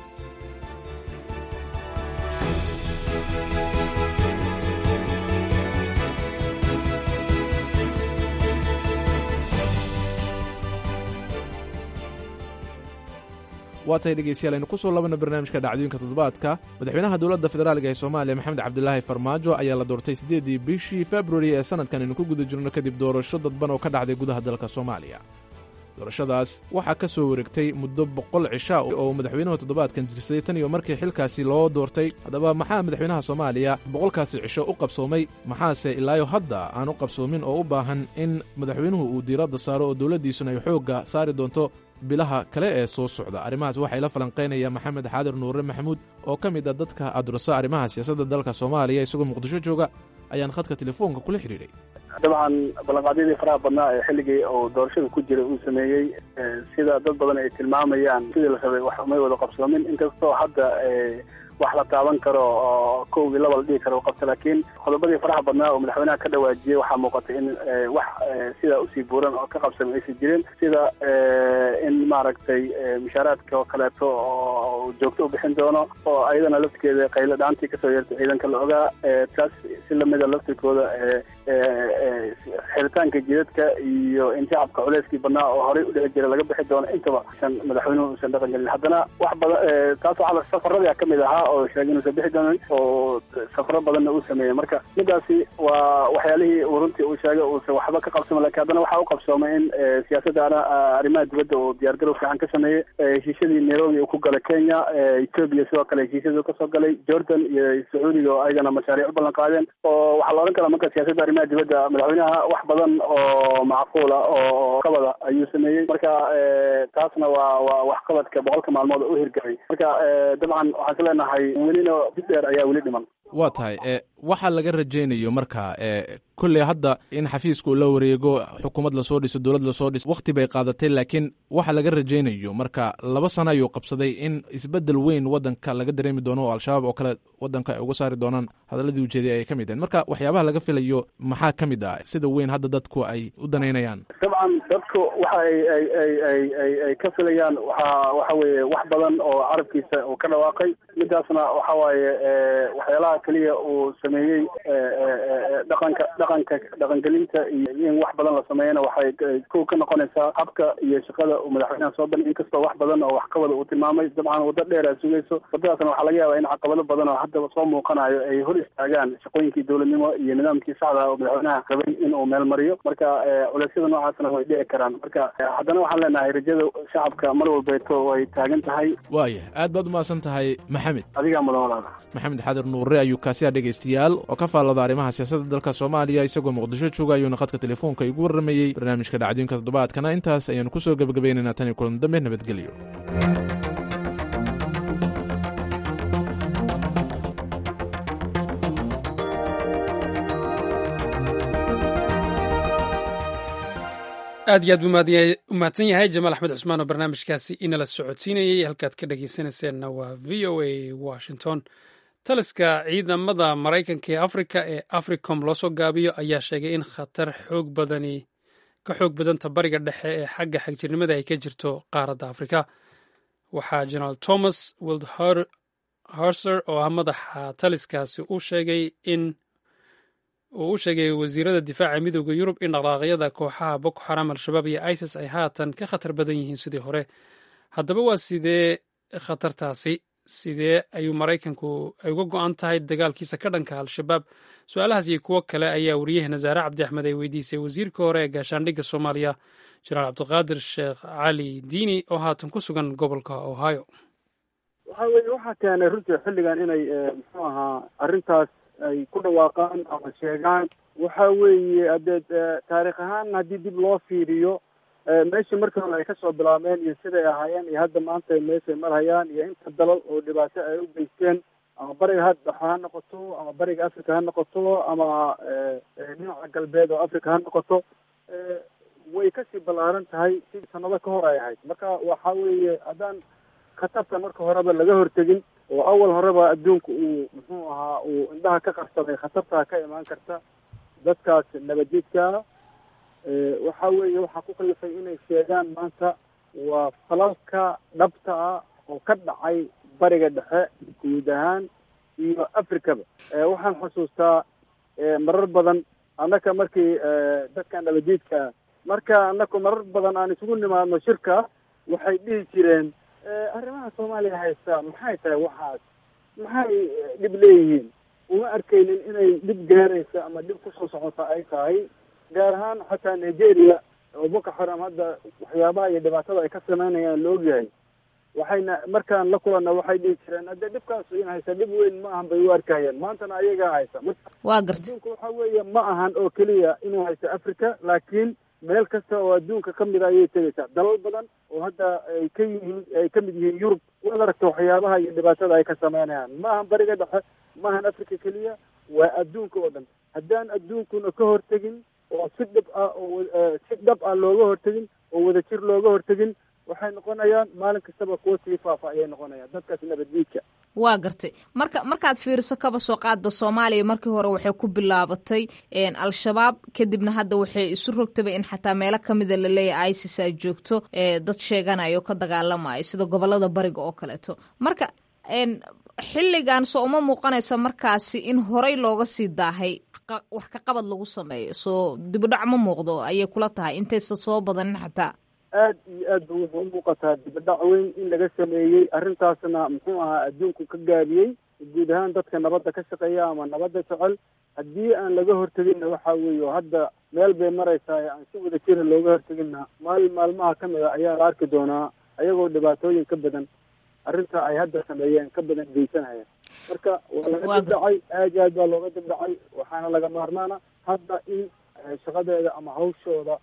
waa tahay dhegeystayaal aynu ku soo labana barnaamijka dhacdooyinka toddobaadka madaxweynaha dowladda federaaliga ee soomaaliya maxamed cabdilaahi farmaajo ayaa la doortay siddeedii bishii februari ee sanadkan aynu ku guda jirno kadib doorasho dadban oo ka dhacday gudaha dalka soomaaliya doorashadaas waxaa ka soo wareegtay muddo boqol cisha oo madaxweynuhu toddobaadkan jirsaday tan iyo markii xilkaasi loo doortay haddaba maxaa madaxweynaha soomaaliya boqolkaasi cisho u qabsoomay maxaase ilaayo hadda aan u qabsoomin oo u baahan in madaxweynuhu uu diiradda saaro oo dowladdiisuna ay xoogga saari doonto bilaha kale ee soo socda arrimahaas waxay la falanqaynaya maxamed xaadir nuure maxamuud oo ka mid a dadka adurasa arrimaha siyaasadda dalka soomaaliya isagoo muqdisho jooga ayaan khadka telefoonka kula xidhiidhay dabcan ballanqaadyadii faraha badnaa ee xilligii uu doorashada ku jiray uu sameeyey sida dad badan ay tilmaamayaan sidii la rabay wax umay wada qabsoomin inkastoo hadda wax la taaban karo oo kowgii laba la dhihi karo qabta laakiin qodobadii faraha badnaa oo madaxweynaha ka dhawaajiyey waxaa muuqatay in wax sidaa usii buuran oo ka qabsamay aysan jirin sida in maaragtay mushaaraadka oo kaleeto oo joogto u bixin doono oo ayadana laftirkeeda qaylo dhaantii kasoo yeertay ciidanka la ogaa taas si lamida laftirkooda xiritaanka jidadka iyo in shacabka culeyskii badnaa oo horey udhici jira laga bixi doono intaba san madaxweynuhu usan dhaqan gelin haddana wax badan taas waxaa safaradii kamid ahaa oo sheegay inuusan bixi doonin oo safaro badanna uu sameeyey marka midaasi waa waxyaalihii uu runtii uu sheegay uusan waxba ka qabsama lakin haddana waxaa u qabsoomay in siyaasadda arrimaha dibadda uu diyaargarow fiican ka sameeyey heshiisyadii nairobi uu ku galay kenya ethoobia sidoo kale heshiisyadii kasoo galay jordan iyo sacuudiga oo ayagana mashaariic u ballan qaadeen oo waxaa la odhan karaa marka siyaasadda arrimaha dibadda madaxweynaha wax badan oo macquul ah oo qabada ayuu sameeyey marka taasna waa waa waxqabadka boqolka maalmood oo u hirgelay marka dabcan waxaan ka leenahay welina dib dheer ayaa weli dhiman waa tahay waxa laga rajaynayo marka kolley hadda in xafiiska uu la wareego xukuumad lasoo dhiso dowlad lasoo dhiso wakhti bay qaadatay laakiin waxa laga rajaynayo marka laba sano ayuu qabsaday in isbedel weyn wadanka laga dareemi doono oo al-shabaab oo kale wadanka ay uga saari doonaan hadaladii ujeeday ay ka mid ahayn marka waxyaabaha laga filayo maxaa ka mid ah sida weyn hadda dadku ay u danaynayaan dabcan dadku waxa ay ay ay ay ay ay ka filayaan waxa waxa weeye wax badan oo carabkiisa uu ka dhawaaqay midaasna waxa waaye waxyaalaha keliya uu sameeyey dhaqanka dhaqanka dhaqangelinta iyo in wax badan la sameeyana waxay kow ka noqonaysaa habka iyo shaqada uu madaxweynaha soo bandhig inkastoo wax badan oo waxqabada uu tilmaamay dabcan waddo dheer aa sugayso waddadaasna waxaa laga yaabaa in caqabado badan oo haddaba soo muuqanayo ay hor istaagaan shaqooyinkii dowladnimo iyo nidaamkii saxda oo madaxweynaha rabay in uu meel mariyo marka culeysyada noocaasna way dhici karaan marka haddana waxaan leenahay rajada shacabka mar walbeeto way taagan tahay waaya aad baad umahadsan tahay maxamed adigaa mudan walaala maxamed xadir nuure ayuu kaasiya dhegaystayaal oo ka faallada arrimaha siyaasadda dalka soomaaliya isagoo muqdisho jooga ayuuna khadka telefoonka igu warramayey barnaamijka dhacdooyinka toddobaadkana intaas ayaanu kusoo gebagabaynaynaa tan iyo kulan dambe nabadgelyo aad iyo aad buu umahadsan yahay jamaal axmed cusmaan oo barnaamijkaasi inala socodsiinayey halkaad ka dhegeysanayseena waa v o a washington taliska ciidamada maraykanka ee afrika ee africom loo soo gaabiyo ayaa sheegay in khatar xoog badani ka xoog badanta bariga dhexe ee xagga xagjirnimada ay ka jirto qaaradda afrika waxaa generaal thomas wild harser oo ah madaxa taliskaasi u sheegay in uu u sheegay wasiirada difaaca midooda yurub in dhaqdhaaqyada kooxaha boko xaram al-shabaab iyo isis ay haatan ka khatar badan yihiin sidii hore haddaba waa sidee khatartaasi sidee ayuu maraykanku ay uga go-an tahay dagaalkiisa ka dhanka al-shabaab su-aalahaas iyo kuwo kale ayaa wariyaheena zaare cabdi axmed ay weydiisay wasiirka hore ee gaashaandhigga soomaaliya jenaraal cabdiqaadir sheekh cali diini oo haatan ku sugan gobolka ohio waxa weye waxaa keenay runtii xilligan inay muxuu ahaa arrintaas ay ku dhawaaqaan ama sheegaan waxa weeye haddee taarikh ahaan haddii dib loo fiiriyo meeshii markii hore ay kasoo bilaabeen iyo siday ahaayeen iyo hadda maanta meeshay marhayaan iyo inta dalal oo dhibaato ay u geysteen ama bariga hadda ha noqoto ama bariga africa ha noqoto ama dhinaca galbeed oo africa ha noqoto way kasii ballaaran tahay si sanado ka hor ay ahayd marka waxa weeye haddaan khatarta marka horeba laga hortegin oo awal horeba adduunka uu muxuu ahaa uu indhaha ka qarsaday khatartaa ka imaan karta dadkaas nabadjidkaa waxa weeye waxaa ku kalifay inay sheegaan maanta waa falalka dhabta ah oo ka dhacay bariga dhexe guud ahaan iyo africaba waxaan xusuustaa marar badan annaka markii dadka nabadjidkaa marka annaku marar badan aan isugu nimaadno shirka waxay dhihi jireen arrimaha soomaaliya haysta maxay tahay waxaas maxay dhib leeyihiin uma arkaynin inay dhib gaaraysa ama dhib kusoo socota ay tahay gaar ahaan xataa nigeria oo boko xaram hadda waxyaabaha iyo dhibaatada ay ka sameynayaan la ogyahay waxayna markaan la kulanna waxay dhihi jireen haddee dhibkaasu in haysa dhib weyn ma ahan bay u arkayeen maantana ayagaa haysa marka waa garta adduunka waxa weeye ma ahan oo keliya inuu haysto africa laakiin meel kasta oo adduunka ka mid a ayay tegaysaa dalal badan oo hadda ay ka yihiin ay ka mid yihiin yurub waad aragta waxyaabaha iyo dhibaatada ay ka sameynayaan ma ahan bariga dhexe ma ahan africa keliya waa adduunka oo dhan haddaan adduunkuna ka hortegin oo si dhib ah oo si dhab ah looga hortegin oo wadajir looga hortegin waxay noqonayaan maalin kastaba kuwa sii faafa ayay noqonayaan dadkaas nabaddiidka waa gartay marka markaad fiiriso kaba soo qaadba soomaaliya markii hore waxay ku bilaabatay al-shabaab kadibna hadda waxay isu rogtaba in xataa meelo kamida laleeyahay isis ay joogto dad sheeganayo ka dagaalamayo sida gobolada bariga oo kaleeto marka xilligan soo uma muuqanaysa markaasi in horey looga sii daahay wax ka qabad lagu sameeyo soo dibudhac ma muuqdo ayay kula tahay intaysa soo badanin xataa aad iyo aad ba wuxuu u muuqataa dibadhac weyn in laga sameeyey arrintaasna muxuu ahaa adduunku ka gaabiyey guud ahaan dadka nabadda ka shaqeeya ama nabadda jecel haddii aan laga horteginna waxa weeye oo hadda meel bay maraysaa aan si wada jira looga horteginna maalin maalmaha ka mid a ayaa la arki doonaa ayagoo dhibaatooyin ka badan arrinta ay hadda sameeyeen ka badan geysanaya marka waa laga dibdhacay aad iyo aad baa looga dibdhacay waxaana laga maarmaana hadda in shaqadeeda ama hawshooda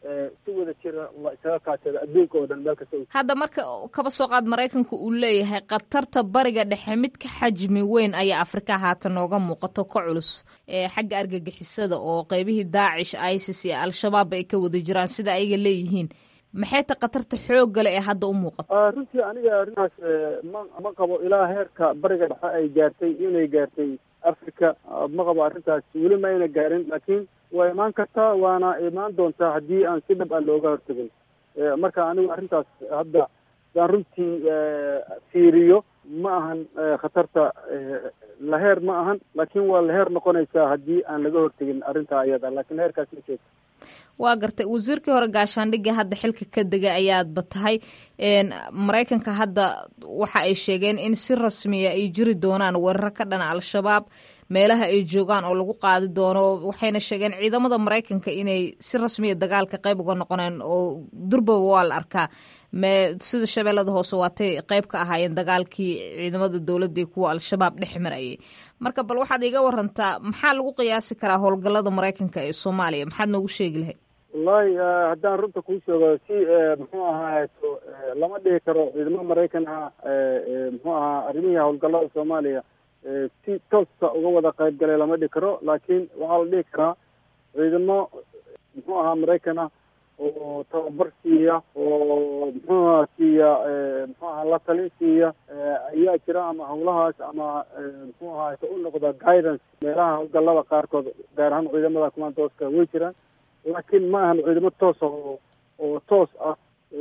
si wada jira la isaga kaashada adduunka oo dhan meel kasta hadda marka kaba soo qaad maraykanka uu leeyahay khatarta bariga dhexe mid ka xajmi weyn ayaa afrika haatan nooga muuqato ka culus xagga argagixisada oo qeybihii daacish isis iyo al-shabaab ay ka wada jiraan sida ayaga leeyihiin maxay ta khatarta xooggale ee hadda u muuqato runtii aniga arrintaas ma ma qabo ilaa heerka bariga dhexe ay gaartay inay gaartay africa ma qabo arrintaas weli ma ayna gaarin laakiin waa imaan kartaa waana imaan doontaa haddii aan si dhab ah looga hortagin marka anigu arrintaas hadda hadaan runtii fiiriyo ma ahan khatarta laheer ma ahan laakiin waa laheer noqonaysaa haddii aan laga hortegin arrintaa ayada laakiin heerkaas ma joogto waa gartay wasiirkii hore gaashaandhigga hadda xilka ka degay ayaadba tahay maraykanka hadda waxa ay sheegeen in si rasmiya ay jiri doonaan weeraro ka dhana al-shabaab meelaha ay joogaan oo lagu qaadi doono waxayna sheegeen ciidamada maraykanka inay si rasmiya dagaalka qayb uga noqoneen oo durbaba waa la arkaa me sida shabeellada hoose waatay qayb ka ahaayeen dagaalkii ciidamada dowladda iyo kuwa al-shabaab dhex marayay marka bal waxaad iga warantaa maxaa lagu qiyaasi karaa howlgallada maraykanka ee soomaaliya maxaad noogu sheegi lahayd wallahi haddaan runta kuu sheego si muxuu ahaato lama dhihi karo ciidamo maraykan ah muxuu ahaa arrimihii howlgallada soomaaliya si tooska uga wada qayb galay lama dhihi karo laakiin waxaa la dhihi karaa ciidamo muxuu ahaa maraykan ah oo tababar siiya oo muxuu aha siiya muxuu aha la talin siiya ayaa jira ama hawlahaas ama muxuu ahaato u noqda guidance meelaha howlgallada qaarkood gaar ahaan ciidamada commandooska way jiraan laakiin ma ahan ciidamo toosa oo oo toos ah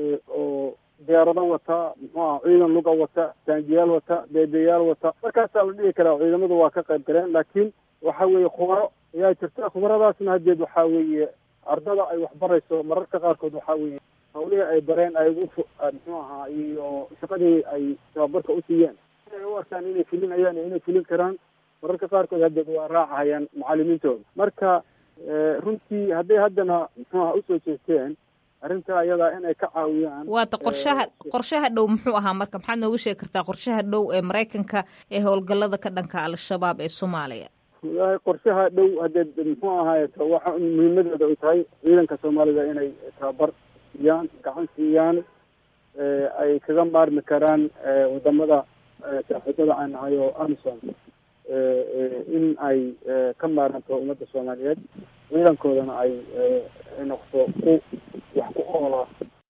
oo diyaarado wata muxuu aha ciidan luga wata taangiyaal wata beebeyaal wata markaasaa la dhihi karaa ciidamadu waa ka qayb galeen laakiin waxa weeye khubaro ayaa jirta khubaradaasna haddeed waxaa weeye ardada ay waxbarayso mararka qaarkood waxaa weeye hawlihii ay bareen ay ugu muxuu ahaa iyo shaqadii ay tababarka u siiyeen inay u arkaan inay fulinayaan iyo inay fulin karaan mararka qaarkood haddeed waa raacahayaan macalimiintooda marka runtii hadday haddana muxuu aha usoo jeesteen arrinta ayadaa inay ka caawiyaan waata qorshaha qorshaha dhow muxuu ahaa marka maxaad nooga sheegi kartaa qorshaha dhow ee maraykanka ee howlgallada ka dhanka al-shabaab ee soomaaliya walahi qorshaha dhow haddee muxuu ahaayeto waxa muhiimadeeda ay tahay ciidanka soomaalida inay tababar siiyaan gacan siiyaan ay kaga maarmi karaan wadamada saaxiibada aan nahay oo amison in ay ka maaranto ummadda soomaaliyeed ciidankoodana ay noqdo ku wax ku oola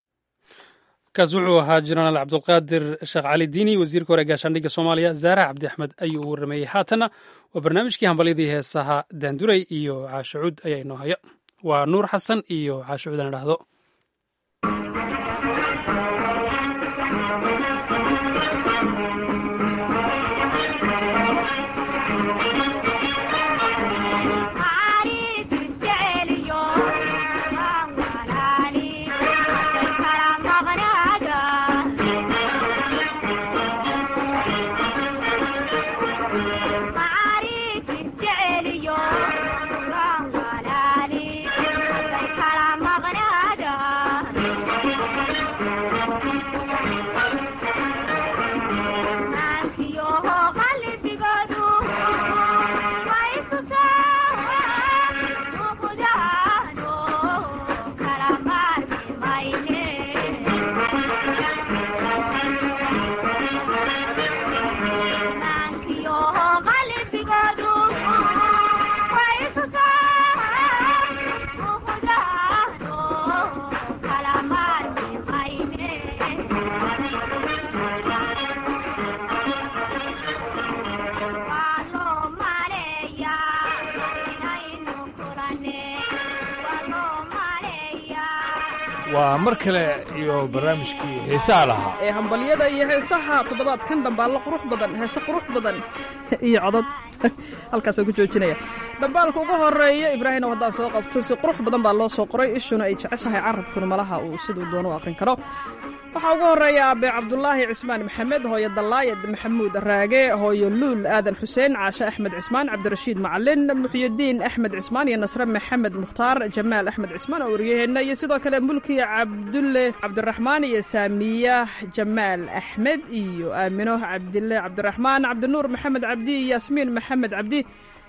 kaas wuxuu ahaa jenaraal cabdulqaadir sheekh cali diini wasiirka hore gaashaandhigga soomaaliya zaara cabdi axmed ayuu u warrameeyey haatanna waa barnaamijkii hambalyadii heesaha daanduray iyo caashacuud ayaa inoo haya waa nuur xasan iyo caashacuud aan idhaahdo waa mar kale iyo barnaamijkii xiisaha lahaa ee hambalyada iyo heesaha toddobaadkan dhambaallo qurux badan heese qurux badan iyo codod halkaasoo ku joojinaya dhambaalka ugu horeeya ibraahim oo haddaan soo qabto si qurux badan baa loo soo qoray ishuna ay jeceshahay carabkuna malaha uu siduu doono u aqrin karo waxaa ugu horeeya aabe cabdulaahi cismaan maxamed hooyo dallaayad maxamuud raage hooyo luul aadan xuseen caashe axmed cismaan cabdirashiid macalin muxyidiin axmed cismaan iyo nasre maxamed mukhtaar jamaal axmed cismaan oo waryaheenna iyo sidoo kale mulkiya cabdulle cabdiraxmaan iyo saamiya jamaal axmed iyo aamino cabdille cabdiraxmaan cabdinuur maxamed cabdi iyo yaasmiin maxamed cabdi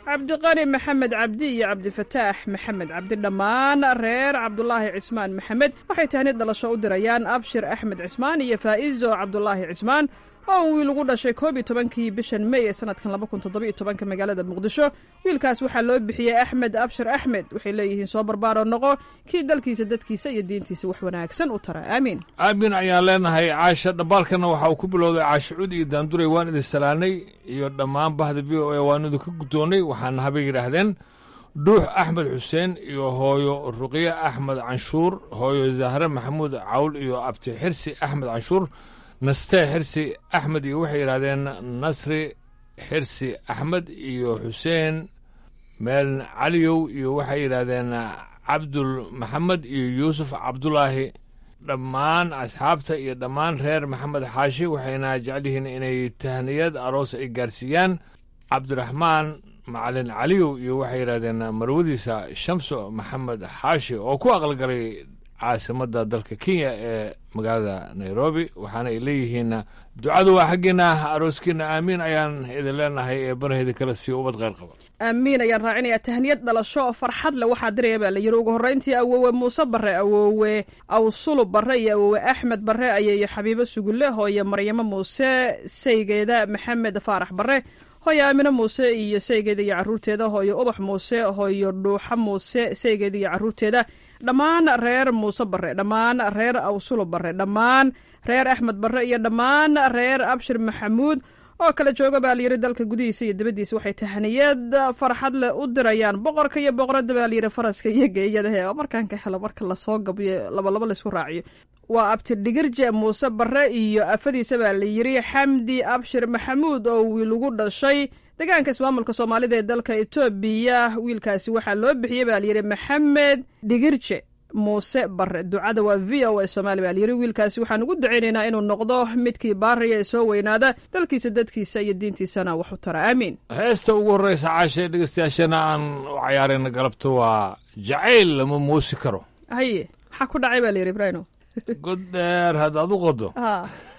cabdiqani maxamed cabdi iyo cabdifataax maxamed cabdi dhammaan reer cabdulaahi cismaan maxamed waxay tahnid dhalasho u dirayaan abshir axmed cismaan iyo faa'izo cabdulaahi cismaan oo wiil ugu dhashay koob iyo tobankii bishan mey ee sanadkan laba kun toddobiyo tobanka magaalada muqdisho wiilkaas waxaa loo bixiyey axmed abshir axmed waxay leeyihiin soo barbaaro noqo kii dalkiisa dadkiisa iyo diintiisa wax wanaagsan u tara aamiin aamin ayaan leenahay caasha dhambaalkana waxa uu ku bilowday caasha cud iyo daanduray waan idin salaanay iyo dhammaan bahda v o a waan idinka guddoonnay waxaana habay yidhaahdeen dhuux axmed xuseen iyo hooyo ruqye axmed canshuur hooyo zahre maxamuud cawl iyo abti xirsi axmed canshuur nastee xirsi axmed iyo waxay yidhahdeen nasri xirsi axmed iyo xuseen meelin caliyow iyo waxay yidhaahdeen cabdul maxamed iyo yuusuf cabdulaahi dhammaan asxaabta iyo dhammaan reer maxamed xaashi waxayna jecel yihiin inay tahniyad aroos ay gaarsiiyaan cabdiraxmaan macalin caliyow iyo waxay yidhahdeen marwadiisa shamso maxamed xaashi oo ku aqalgalay caasimadda dalka kenya ee magaalada nairobi waxaana ay leeyihiin ducadu waa xaggeena arooskiina aamiin ayaan idin leenahay ee banaheeda kale sii ubad qayr qaba aamiin ayaan raacinayaa tahniyad dhalasho oo farxad leh waxaa diraya baa la yidhi ugu horreyntii awoowe muuse barre awoowe awsulub barre iyo awoowe axmed barre ayeeyo xabiibo sugulle hooyo maryamo muuse saygeeda maxamed faarax barre hooyo aamine muuse iyo saygeeda iyo carruurteeda hooyo ubax muuse hooyo dhuuxa muuse saygeeda iyo carruurteeda dhammaan reer muuse barre dhammaan reer awsulo barre dhammaan reer axmed barre iyo dhammaan reer abshir maxamuud oo kala jooga baa layidhi dalka gudihiisa iyo dibaddiisa waxay tahniyad farxad leh u dirayaan boqorka iyo boqoradda baa layidhi faraska iyo geeyadahe oo markaan ka helo marka lasoo gabiyo labalaba laysku raaciyo waa abti dhigirje muuse barre iyo afadiisa baa la yidhi xamdi abshir maxamuud oo wiil ugu dhashay deegaanka ismaamulka soomaalida ee dalka etoobiya wiilkaasi waxaa loo bixiyey baa layidhi maxamed dhigirje muuse barre ducada waa v o a somaali baa layidhi wiilkaasi waxaan ugu ducaynaynaa inuu noqdo midkii baariya ee soo weynaada dalkiisa dadkiisa iyo diintiisana wax u tara aamiin heesta ugu horreysa caasha dhegeystayaashana aan u cayaarayna galabta waa jacayl lama moosi karo haye maxaa ku dhacay baa layidhi ibraahimo god dheer haddaad u qodo ha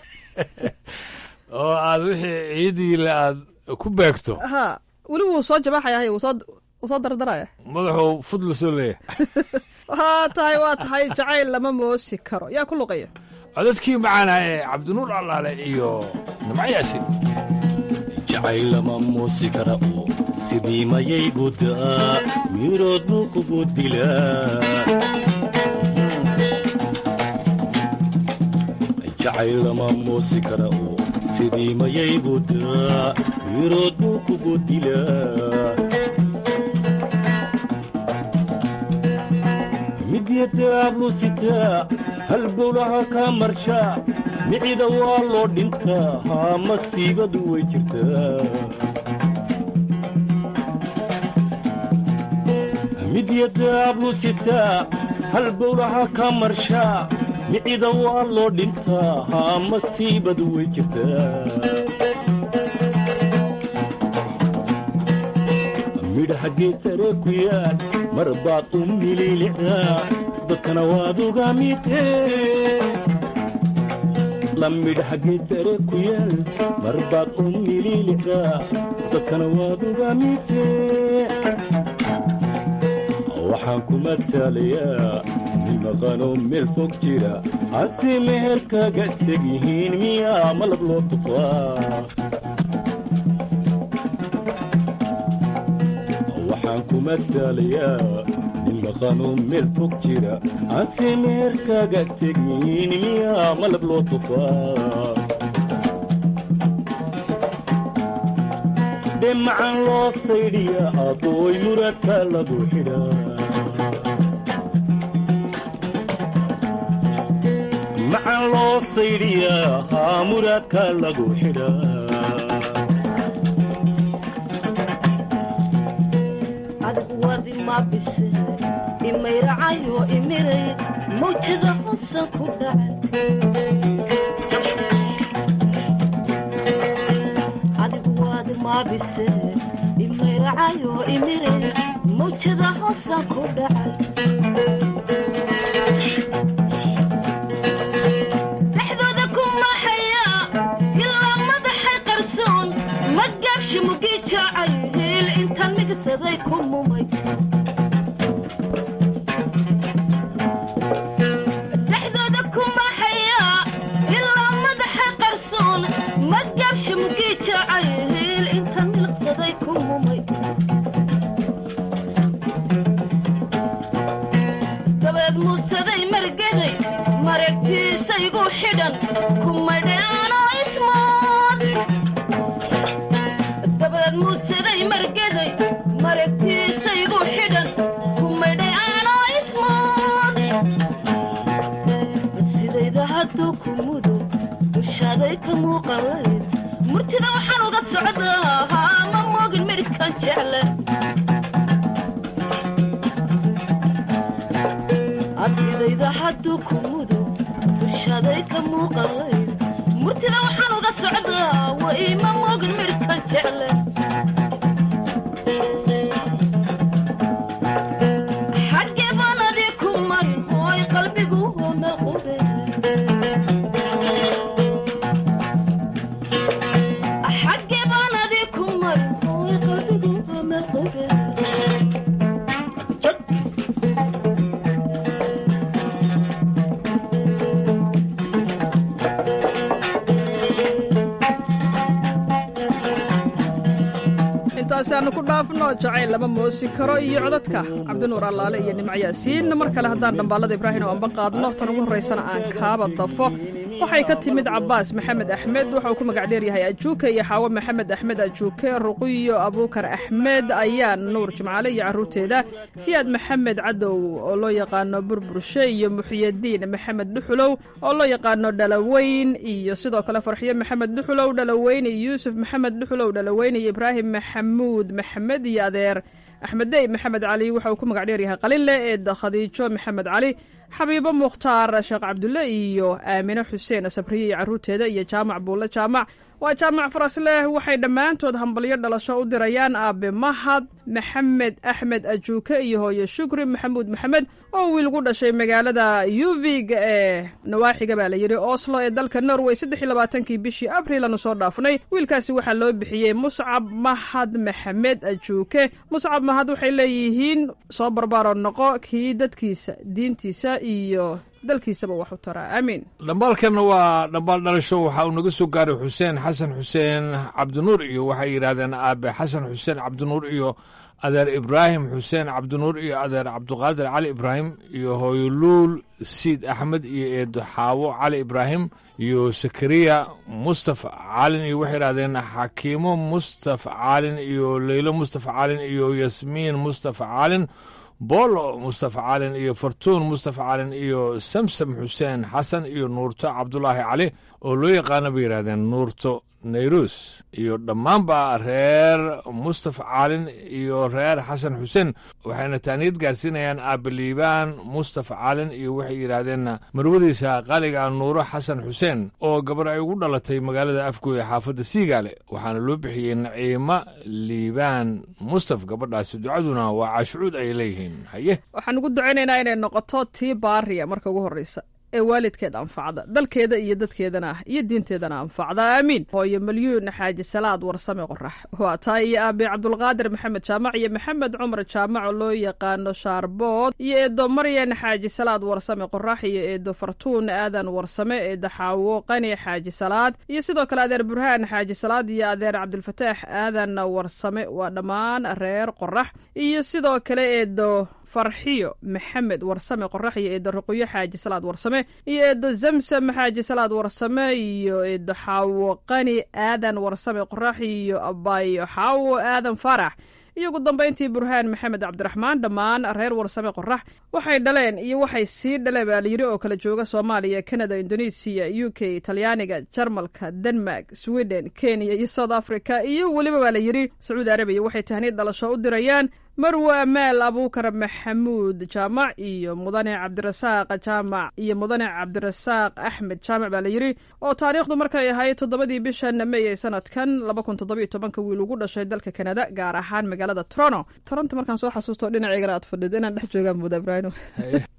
oo aad wixii ciidiile aad ku beegto ha weli wuu soo jabaxaya hay wuu soo dardaraya madaxuu fudla soo leeyahay waa tahay waa tahay jacayl lama moosi karo yaa ku luqaya codadkii macaana ee cabdinuur allaale iyo nimcayaasi jacayl lama moosi kara oo sidii mayay gudaa mirood buu kugu dilaa jacayl lama moosi kara oo sidii mayay gudaa mirood buu kugu dilaa midyadaablu sitaa halbowlaha kaa marshaa micida waa loo dhintaa haa masiibadu way jirtaa midyadaablu sitaa halbowlaha kaa marshaa micida waa loo dhintaa haa masiibadu way jirtaa midhaha geed sare ku yaal mar baad u mililicdaa dadkana waad uga midee la midhaha geed sare ku yaal mar baad u mililicdaa dadkana waad uga midee waxaan ku mataalayaa nin maqanoo meel fog jira hase meher kaga teg yihiin miyaa malab loo tufaa waxaan ku mataalayaa nin maqanoo meel fog jira hase meher kaga teg yihiin miyaa malab loo tufaa dhemacan loo saydhiya adooy muradka lagu xidhaa macan loo saydhiyaa haa muraadka lagu xidhaa adwadi ma bise imayracayo imiray mawjada hosan ku dhacay ma bise imayracayo imiray mawjada hosan ku dhacay dhexdooda ku maxaya ilaa madaxay qarsoon ma gaabshi mugi jaacay heel intaan mid miirsaday ku mumay dhexdooda kuma hayaa ilaa madaxa qarsoon madgabsha mugii jacayl inta miliqsaday ku mumay dabeed muudsaday margaday maragtiisaygu xidhan kumadheanoo ismood dabeed muudsaday margaday maragtiisaygu xidhan kumadheanoo ismood sidayda hadduu ku mudo dushaaday ka muuqalayd murtida waxaan uga socdaa ma moogin midhkan jecle asidayda hadduu ku mudo dushaaday ka muuqalayd murtida waxaan uga socdaa way ma moogin midhkan jecle xaggee baan adii ku marin ooy qalbigu honaqobe xaggee baan adii ku marin ooy qalbigu honaqobe intaasi aanu ku dhaafno jacayl lama moosi karo iyo codadka cabdinuur allaale iyo nimco yaasiin mar kale haddaan dhambaalada ibraahim oo anba qaadno tan ugu horraysana aan kaaba dafo waxay ka timid cabaas maxamed axmed waxa uu ku magac dheeryahay ajuuke iyo xaawo maxamed axmed ajuuke ruqiyo abuukar axmed ayaan nuur jimcaale iyo carruurteeda siyaad maxamed cadow oo loo yaqaano burburshe iyo muxiyadiin maxamed dhuxulow oo loo yaqaano dhalaweyn iyo sidoo kale farxiyo maxamed dhuxulow dhalaweyn iyo yuusuf maxamed dhuxulow dhalaweyn iyo ibraahim maxamuud maxamed iyo adeer axmeddey maxamed cali waxa uu ku magac dheeryahay qalinle eed khadiijo maxamed cali xabiibo mukhtaar sheekh cabdulle iyo aamine xuseen sabriye iyo carruurteeda iyo jaamac buulle jaamac waa jaamac farasleh waxay dhammaantood hambalyo dhalasho u dirayaan aabe mahad maxamed axmed ajuuke iyo hooye shukri maxamuud maxamed oo wiil gu dhashay magaalada yuvig ee nawaaxiga baa la yidhi oslo ee dalka norway saddex iyo labaatankii bishii abril aanu soo dhaafnay wiilkaasi waxaa loo bixiyey muscab mahad maxamed ajuuke muscab mahad waxay leeyihiin soo barbaaro noqo kii dadkiisa diintiisa iyo dalkiisaba wax u taraa aamiin dhambaalkanna waa dhambaal dhalasho waxa uu naga soo gaaray xuseen xasan xuseen cabdinuur iyo waxay yidhahdeen aabe xasan xuseen cabdinuur iyo adeer ibraahim xuseen cabdinuur iyo adeer cabduqaadir cali ibraahim iyo hooyoluul siid axmed iyo eedo xaawo cali ibraahim iyo sakariya mustafa caalin iyo waxay yidhahdeen xakiimo mustafa caalin iyo leylo mustafa caalin iyo yasmiin mustafa caalin boolo mustafa caalin iyo fartuun mustafa caalin iyo samsam xuseen xasan iyo nuurto cabdulaahi cali oo loo yaqaana bay yidhahdeen nuurto nayrus iyo dhammaanba reer mustafa caalin iyo reer xasan xuseen waxayna taaniyad gaarsiinayaan aabaliibaan mustafa caalin iyo waxay yidhaahdeen marwadiisa qaaliga nuuro xasan xuseen oo gabar ay ugu dhalatay magaalada afgooy ee xaafadda siigaale waxaana loo bixiyey naciimo liibaan mustaf gabadhaasi ducaduna waa caashucuud ay leeyihiin haye waxaan ugu ducaynaynaa inay noqoto tii baariya marka ugu horreysa ee waalidkeed anfacda dalkeeda iyo dadkeedana iyo diinteedana anfacda aamiin hooyo malyuun xaaji salaad warsame qorax waa taa iyo aabe cabdulqaadir maxamed jaamac iyo maxamed cumar jaamac oo loo yaqaano shaarbood iyo eedo maryan xaaji salaad warsame qorax iyo eedo fartuun aadan warsame eedo xaawo qani xaaji salaad iyo sidoo kale adeer burhaan xaaji salaad iyo adeer cabdulfataax aadan warsame waa dhammaan reer qorax iyo sidoo kale eedo farxiyo maxamed warsame qorax iyo eedo ruqyo xaaji salaad warsame iyo eedo zamsam xaaji salaad warsame iyo eedo xaawo qani aadan warsame qorax iyo abayo xaawo aadan faarax iyo ugu dambayntii burhaan maxamed cabdiraxmaan dhammaan reer warsame qorax waxay dhaleen iyo waxay sii dhaleen baa layidhi oo kala jooga soomaaliya canada indonesiya u k talyaaniga jarmalka denmark sweden kenya iyo south africa iyo weliba baa layidhi sacuudi arabiya waxay tahniid dhalasho u dirayaan marwe amaal abuukar maxamuud jaamac iyo mudane cabdirasaaq jaamac iyo mudane cabdirasaaq axmed jaamac baa layidhi oo taariikhdu markay ahayd toddobadii bishan may ee sanadkan laba kun toddobiyo tobanka wiil ugu dhashay dalka kanada gaar ahaan magaalada toronto toronto markaan soo xasuusto dhinaceygana aad fadhido inaan dhex joogaan mooda ibraahim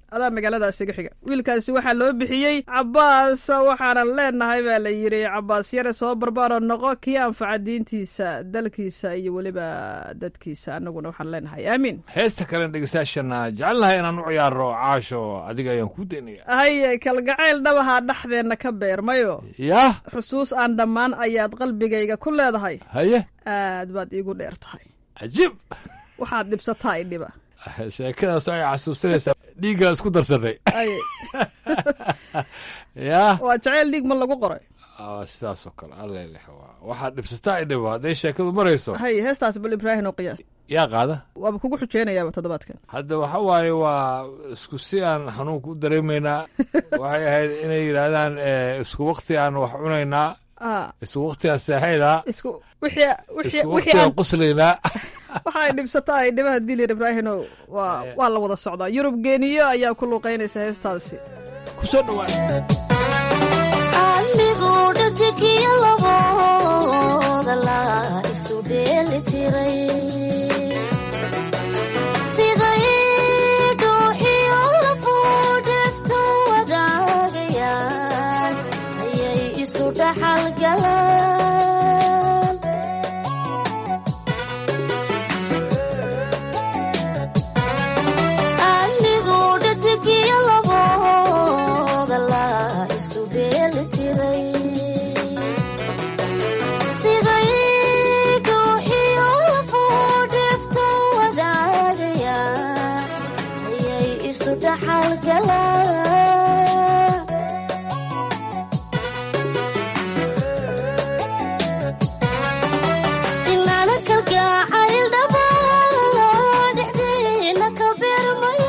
adaa magaaladaas iga xiga wiilkaasi waxaa loo bixiyey cabaas waxaanan leenahay baa la yidhi cabaas yare soo barbaaro noqo kii anfaca diintiisa dalkiisa iyo weliba dadkiisa annaguna waxaan leenahay aamiin heesta kalen dhegeystayaashana jecelnahay inaan u ciyaaro caasho adiga ayaan kuu daynaya haye kalgacayl dhabahaa dhexdeenna ka beermayo yah xusuus aan dhammaan ayaad qalbigayga ku leedahay haye aad baad iigu dheer tahay cajiib waxaad dhibsataa idhiba sheekadaas ay xasuusinaysaa dhiiggaa isku darsanay Ay. yah waa jaceyl dhiig ma lagu qoray sidaas oo kale alleleh waxaad dhibsataa idhiba hadday sheekadu marayso haye heestaas bal ibraahin oo qiyaas yaa qaada waaba kugu xujeynayaaba toddobaadkan hadda waxa waaye waa isku si aan xanuunka u dareemaynaa waxay ahayd inay yidhaahdaan eh, isku wakti aan wax cunaynaa Ah, isku wakti aan seexaynaa isku wixii wixii isku wixii wakti aan aan quslaynaa waxa ay dhibsataa ay dhibaha dilir ibraahino waa waa la wada socdaa yurub geeniyo ayaa ku luuqeynaysa heestaasi kusoo dhawaa anigu dhajigiyo labooda la isu dheeli tiray siday dhuuxiyo lafuu dheftu wadaagayaan ayay isu dhaxal galaan anigu dhajigiyo labooda la isu dheeli tiray siday dhuuxiyo lafuu dheftu wadaagayaan ayay isu dhaxal galaan inaana kalgacayl dhabaa dhexdeena ka beermayo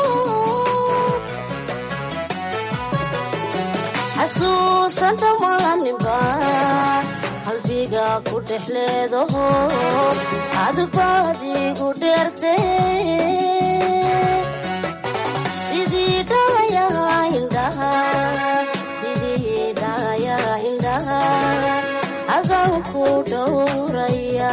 xasuusan dhamaaninba qalbiga ku dhex leedaho adbaadigu dheerte sidii dhalayaa indhaha sidii dhalayaa indhaha adaan ku dhowraya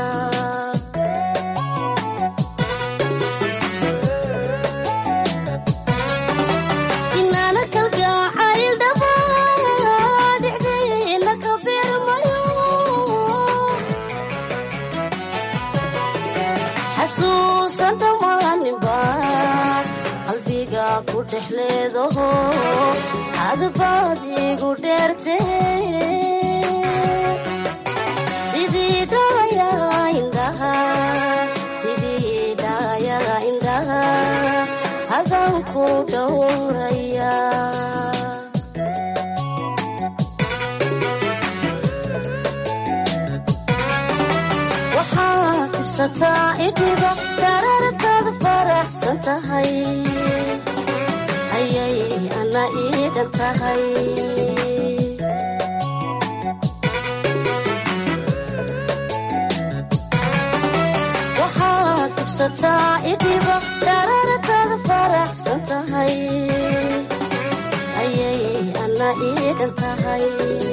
inaana kalgacayl dhabaa dhexdeena ka beermayo xasuusan dhamaaninba qalbiga ku dhex leedaho adbaadigu dheerte sidii dhalayaa indhaha sidii dhalayaa indhaha adaan ku dhowraya waxaad ibsataa idhiba darartaada faraxsan tahay ayay ana iidhan tahay waxaad ibsataa idhiba darartaada faraxsan tahay ayay ana iidhan tahay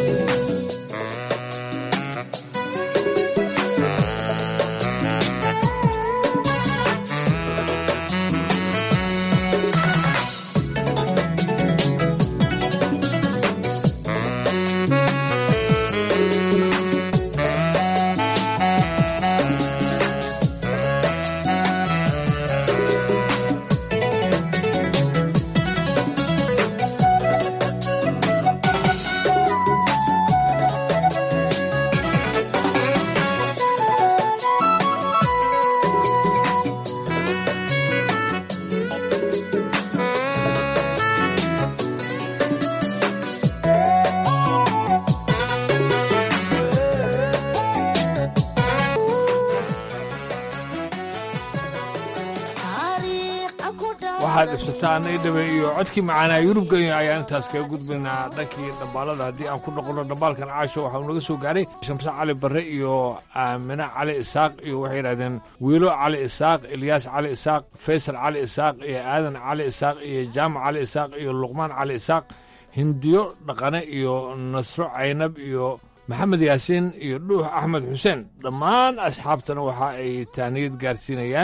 waxaad dhibsataa ana idhabe iyo codkii macaanaa yurubgenya ayaan intaas kaga gudbaynaa dhankii dhambaalada haddii aan ku noqono dhambaalkan caasho waxau naga soo gaaray shamse cali barre iyo aamine cali isaaq iyo waxay yidhahdeen wiilo cali isaaq ilyaas cali isaaq faysal cali isaaq iyo aadan cali isaaq iyo jaamac cali isaaq iyo luqmaan cali isaaq hindiyo dhaqane iyo nasro caynab iyo maxamed yaasiin iyo dhuux axmed xuseen dhammaan asxaabtana waxa ay taaniyad gaarsiinayaan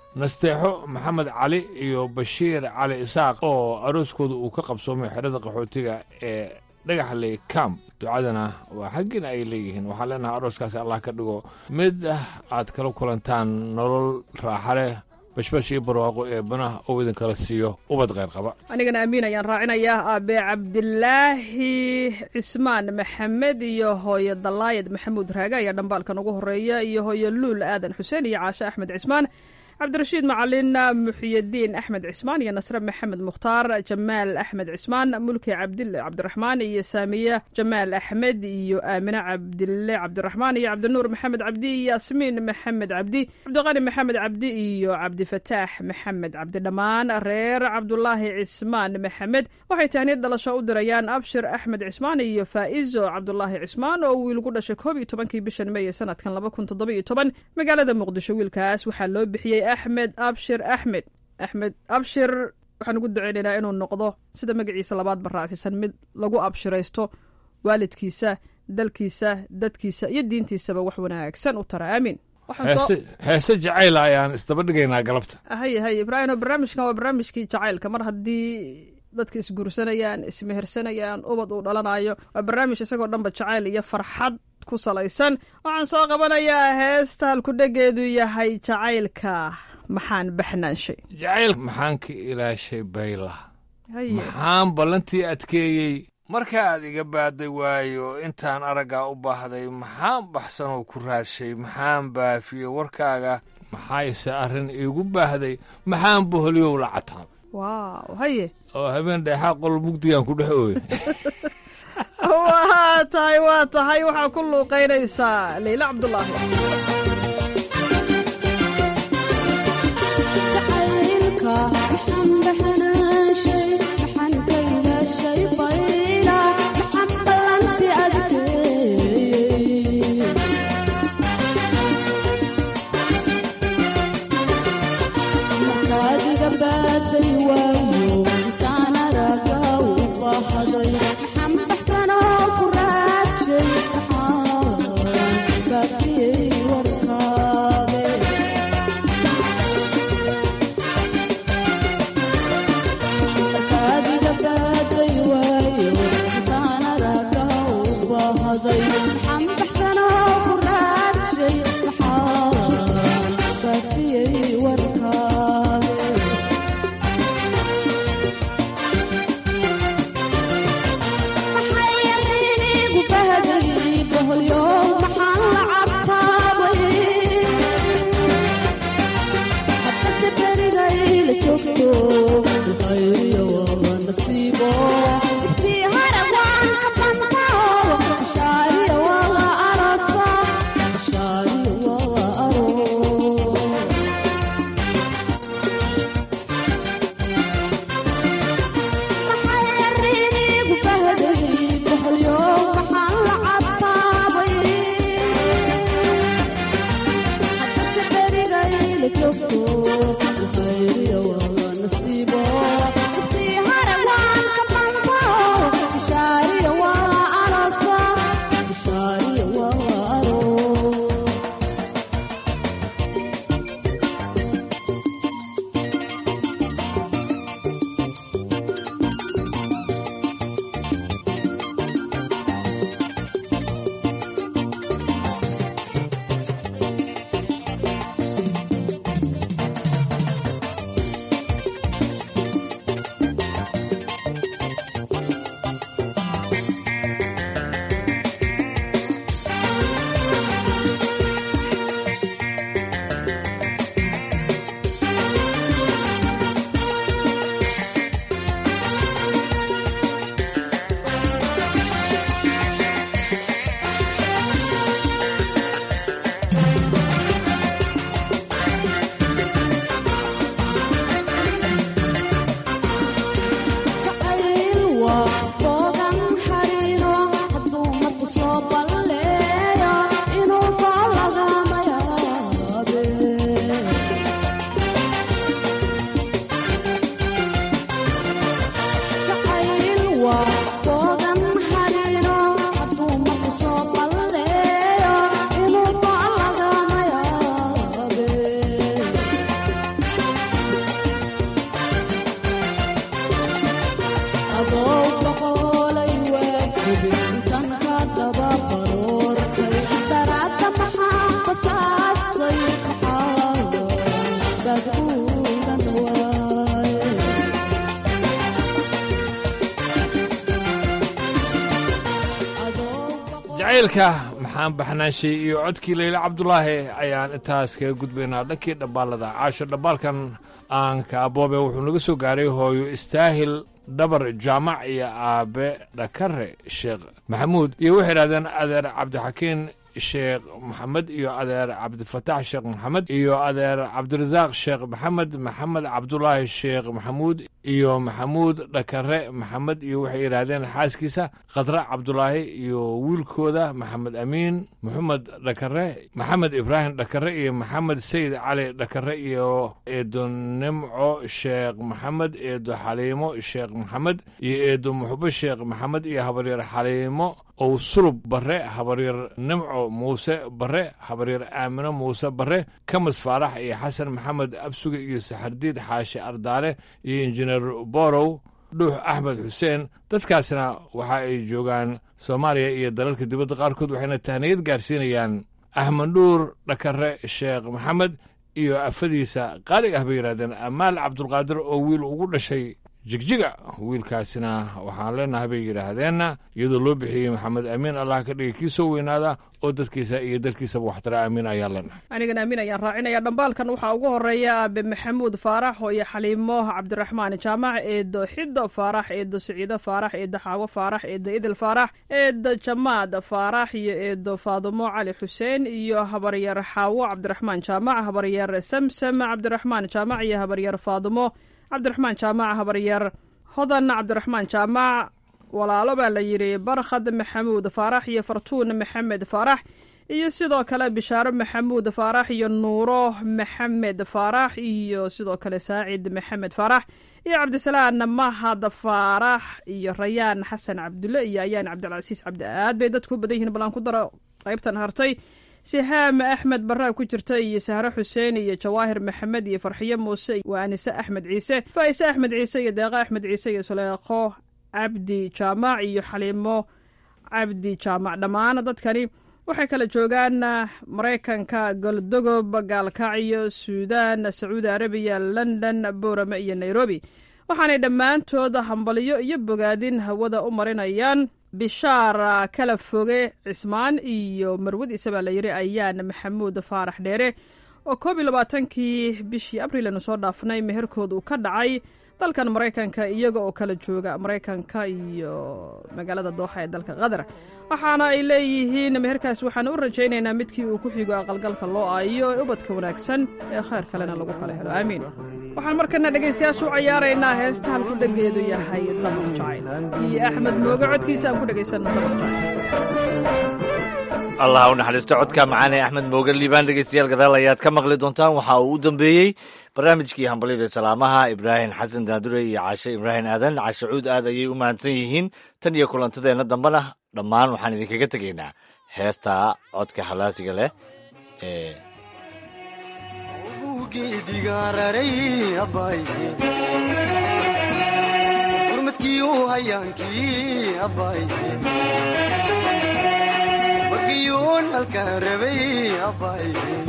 nasteexo maxamed cali iyo bashiir cali isaaq oo arooskooda uu ka qabsoomay xerada qaxootiga ee dhagaxley camp ducadana waa xaggiina ay leeyihiin waxaan leenahay arooskaasi allah ka dhigo mid ah aad kala kulantaan nolol raaxa leh bashbash iyo barwaaqo ee banaha oo idinkala siiyo ubad kheyr qaba anigana amiin ayaan raacinayaa aabe cabdilaahi cismaan maxamed iyo hooyo dalaayad maxamuud raage ayaa dhambaalkan ugu horeeya iyo hooyo luul aadan xuseen iyo caashe axmed cismaan cabdirashiid macalin muxiyadiin axmed cismaan iyo nasre maxamed mukhtaar jamaal axmed cismaan mulki cabdile cabdiraxmaan iyo saamiye jamaal axmed iyo aamine cabdile cabdiraxmaan iyo cabdinuur maxamed cabdi iyo yasmiin maxamed cabdi cabdiqani maxamed cabdi iyo cabdifataax maxamed cabdi dhammaan reer cabdulaahi cismaan maxamed waxay tahniyad dhalasho u dirayaan abshir axmed cismaan iyo faa'izo cabdulaahi cismaan oo wiil ku dhashay koob iyo tobankii bishan meeye sanadkan laba kun toddoba iyo toban magaalada muqdisho wiilkaas waxaa loo bixiyey axmed abshir axmed axmed abshir waxaan ugu duceynaynaa inuu noqdo sida magaciisa labaad baraacsisan mid lagu abshiraysto waalidkiisa dalkiisa dadkiisa iyo diintiisaba wax wanaagsan u tara aamiin heese jacayla ayaan isdaba dhigaynaa galabta haye haye ibraahim barnaamijkan waa barnaamijkii jacaylka mar haddii dadka isguursanayaan ismehersanayaan ubad uu dhalanayo waa barnaamij isagoo dhanba jacayl iyo farxad ku salaysan waxaan soo qabanayaa heesta halkudhegeedu yahay jacaylka maxaan baxnaanshay jacayl maxaan ka ilaashay bayla maxaan ballantii adkeeyey markaaad iga baaday waayo intaan araggaa u baahday maxaan baxsanoo ku raadshay maxaan baafiyey warkaaga maxaayse arrin iigu baahday maxaan boholyow la cataabay waaw haye oo habeen dheexaa qol mugdigaan ku dhex ooyay waa tahay waa tahay waxaa ku luuqaynaysaa leyla cabdulaahi jacaylka maxaan baxnaanshay iyo codkii leyle cabdulaahi ayaan intaas kaga gudbaynaa dhankii dhambaalada caasho dhambaalkan aanka aboobe wuxuu naga soo gaaray hooyo istaahil dhabar jaamac iyo aabe dhakare sheekh maxamuud iyo waxay idhahdeen adeer cabdixakiin sheekh maxamed iyo adeer cabdifatax sheekh maxamed iyo adeer cabdirasaaq sheekh maxamed maxamed cabdulaahi sheekh maxamuud iyo maxamuud dhakare maxamed iyo waxay yidhaahdeen xaaskiisa khadra cabdulaahi iyo wiilkooda maxamed amiin maxamed dhakare maxamed ibraahim dhakare iyo maxamed sayid cali dhakare iyo eedo nimco sheekh maxamed eedo xaliimo sheekh maxamed iyo eedo muxbo sheekh maxamed iyo habaryar xaliimo ow sulub bare habaryar nimco muuse bare habaryar aamino muuse bare kamas faarax iyo xasan maxamed absuge iyo saxardiid xaashi ardaale iyo injineer borow dhuux axmed xuseen dadkaasna waxa ay joogaan soomaaliya iyo dalalka dibadda qaarkood waxayna tahniyad gaarsiinayaan axmed dhuur dhakare sheekh maxamed iyo afadiisa qaalig ah bay yidhahdeen amaal cabdulqaadir oo wiil ugu dhashay jigjiga wiilkaasina waxaan leenahay bay yidhaahdeenna iyadoo loo bixiyey maxamed amiin allah ka dhigay kii soo weynaada oo dadkiisa iyo dalkiisaba waxtara amiin ayaan leenahay anigana amiin ayaan raacinaya dhambaalkan waxaa ugu horeeya aabe maxamuud faarax iyo xaliimo cabdiraxmaan jaamac eedo xido faarax eedo siciido faarax eedo xaawo faarax eedo idil faarax eedo jamaad faarax iyo eedo faadumo cali xuseen iyo habaryar xaawo cabdiraxmaan jaamac habaryar samsam cabdiraxmaan jaamac iyo habaryar faadumo cabdiraxmaan jaamac habaryar hodan cabdiraxmaan jaamac walaalo baa la yidhi barkhad maxamuud faarax iyo fartuun maxamed faarax iyo sidoo kale bishaaro maxamuud faarax iyo nuuro maxamed faarax iyo sidoo kale saacid maxamed faarax iyo cabdisalaan mahad faarax iyo rayaan xasan cabdulle iyo ayaan cabdilcasiis cabdi aad bay dadku u badan yihiin ballaan ku daro qaybtan hartay sihaam axmed baraa ku jirta iyo sahre xuseen iyo jawaahir maxamed iyo farxiyo muuse waa anise axmed ciise faa'ise axmed ciise iyo deeqo axmed ciise iyo suleekho cabdi jaamac iyo xaliimo cabdi jaamac dhammaan dadkani waxay kala joogaan maraykanka goldogob gaalkacyo suudaan sacuudi arabiya london boorame iyo nairobi waxaanay dhammaantood hambaliyo iyo bogaadin hawada u marinayaan bishaar kala foge cismaan iyo marwadiisa baa la yidhi ayaan maxamuud faarax dheere oo koob iyo labaatankii bishii abriil aynu soo dhaafnay meherkood uu ka dhacay dalkan maraykanka iyaga oo kala jooga maraykanka iyo magaalada dooxa ee dalka qatar waxaana ay leeyihiin meherkaas waxaan u rajaynaynaa midkii uu ku xigo aqalgalka loo aayo ee ubadka wanaagsan ee khayr kalena lagu kala helo aamiin waxaan markana dhegaystayaasha u cayaaraynaa heesta halku dhegeedu yahay dabar jacayl iyo axmed mooge codkiisa aan ku dhegaysanno dabar jacayl allah u naxariisto codka macaan ee axmed mooge liibaan dhegeystayaal gadaal ayaad ka maqli doontaan waxa uu u dambeeyey barnaamijkii hambalyada salaamaha ibraahim xasan daadure iyo caashe ibraahim aadan caashe cuud aad ayay u mahadsan yihiin tan iyo kulantadeenna dambena dhammaan waxaan idinkaga tegaynaa heesta codka halaasiga leh ee gurmadkiiu hayaankii abbay magiyuun halkaan rabay abbay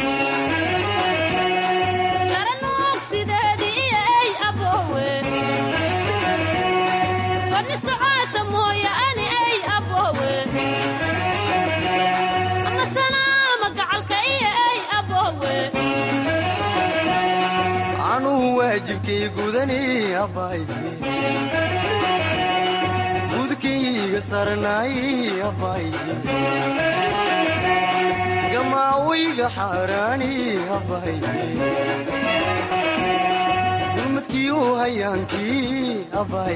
anuu waajibkay gudani abbay gudkayga sarnaay abbay gamaawayga xaaraani abbay gurmadkiiu hayaankii abbay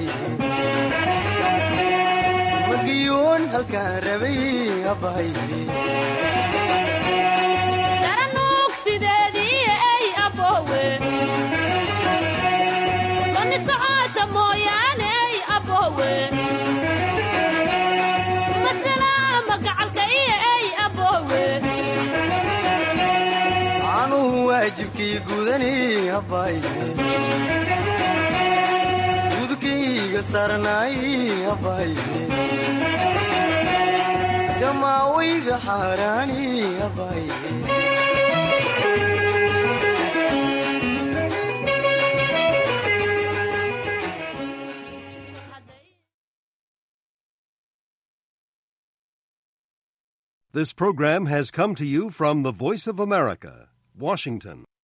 magiyuun halkaan rabay abbay anuu waajibkii gudani abbay gudkayga sarnaay abbay gamaawayga xaaraani abbay This program has come to you from the Voice of America, Washington.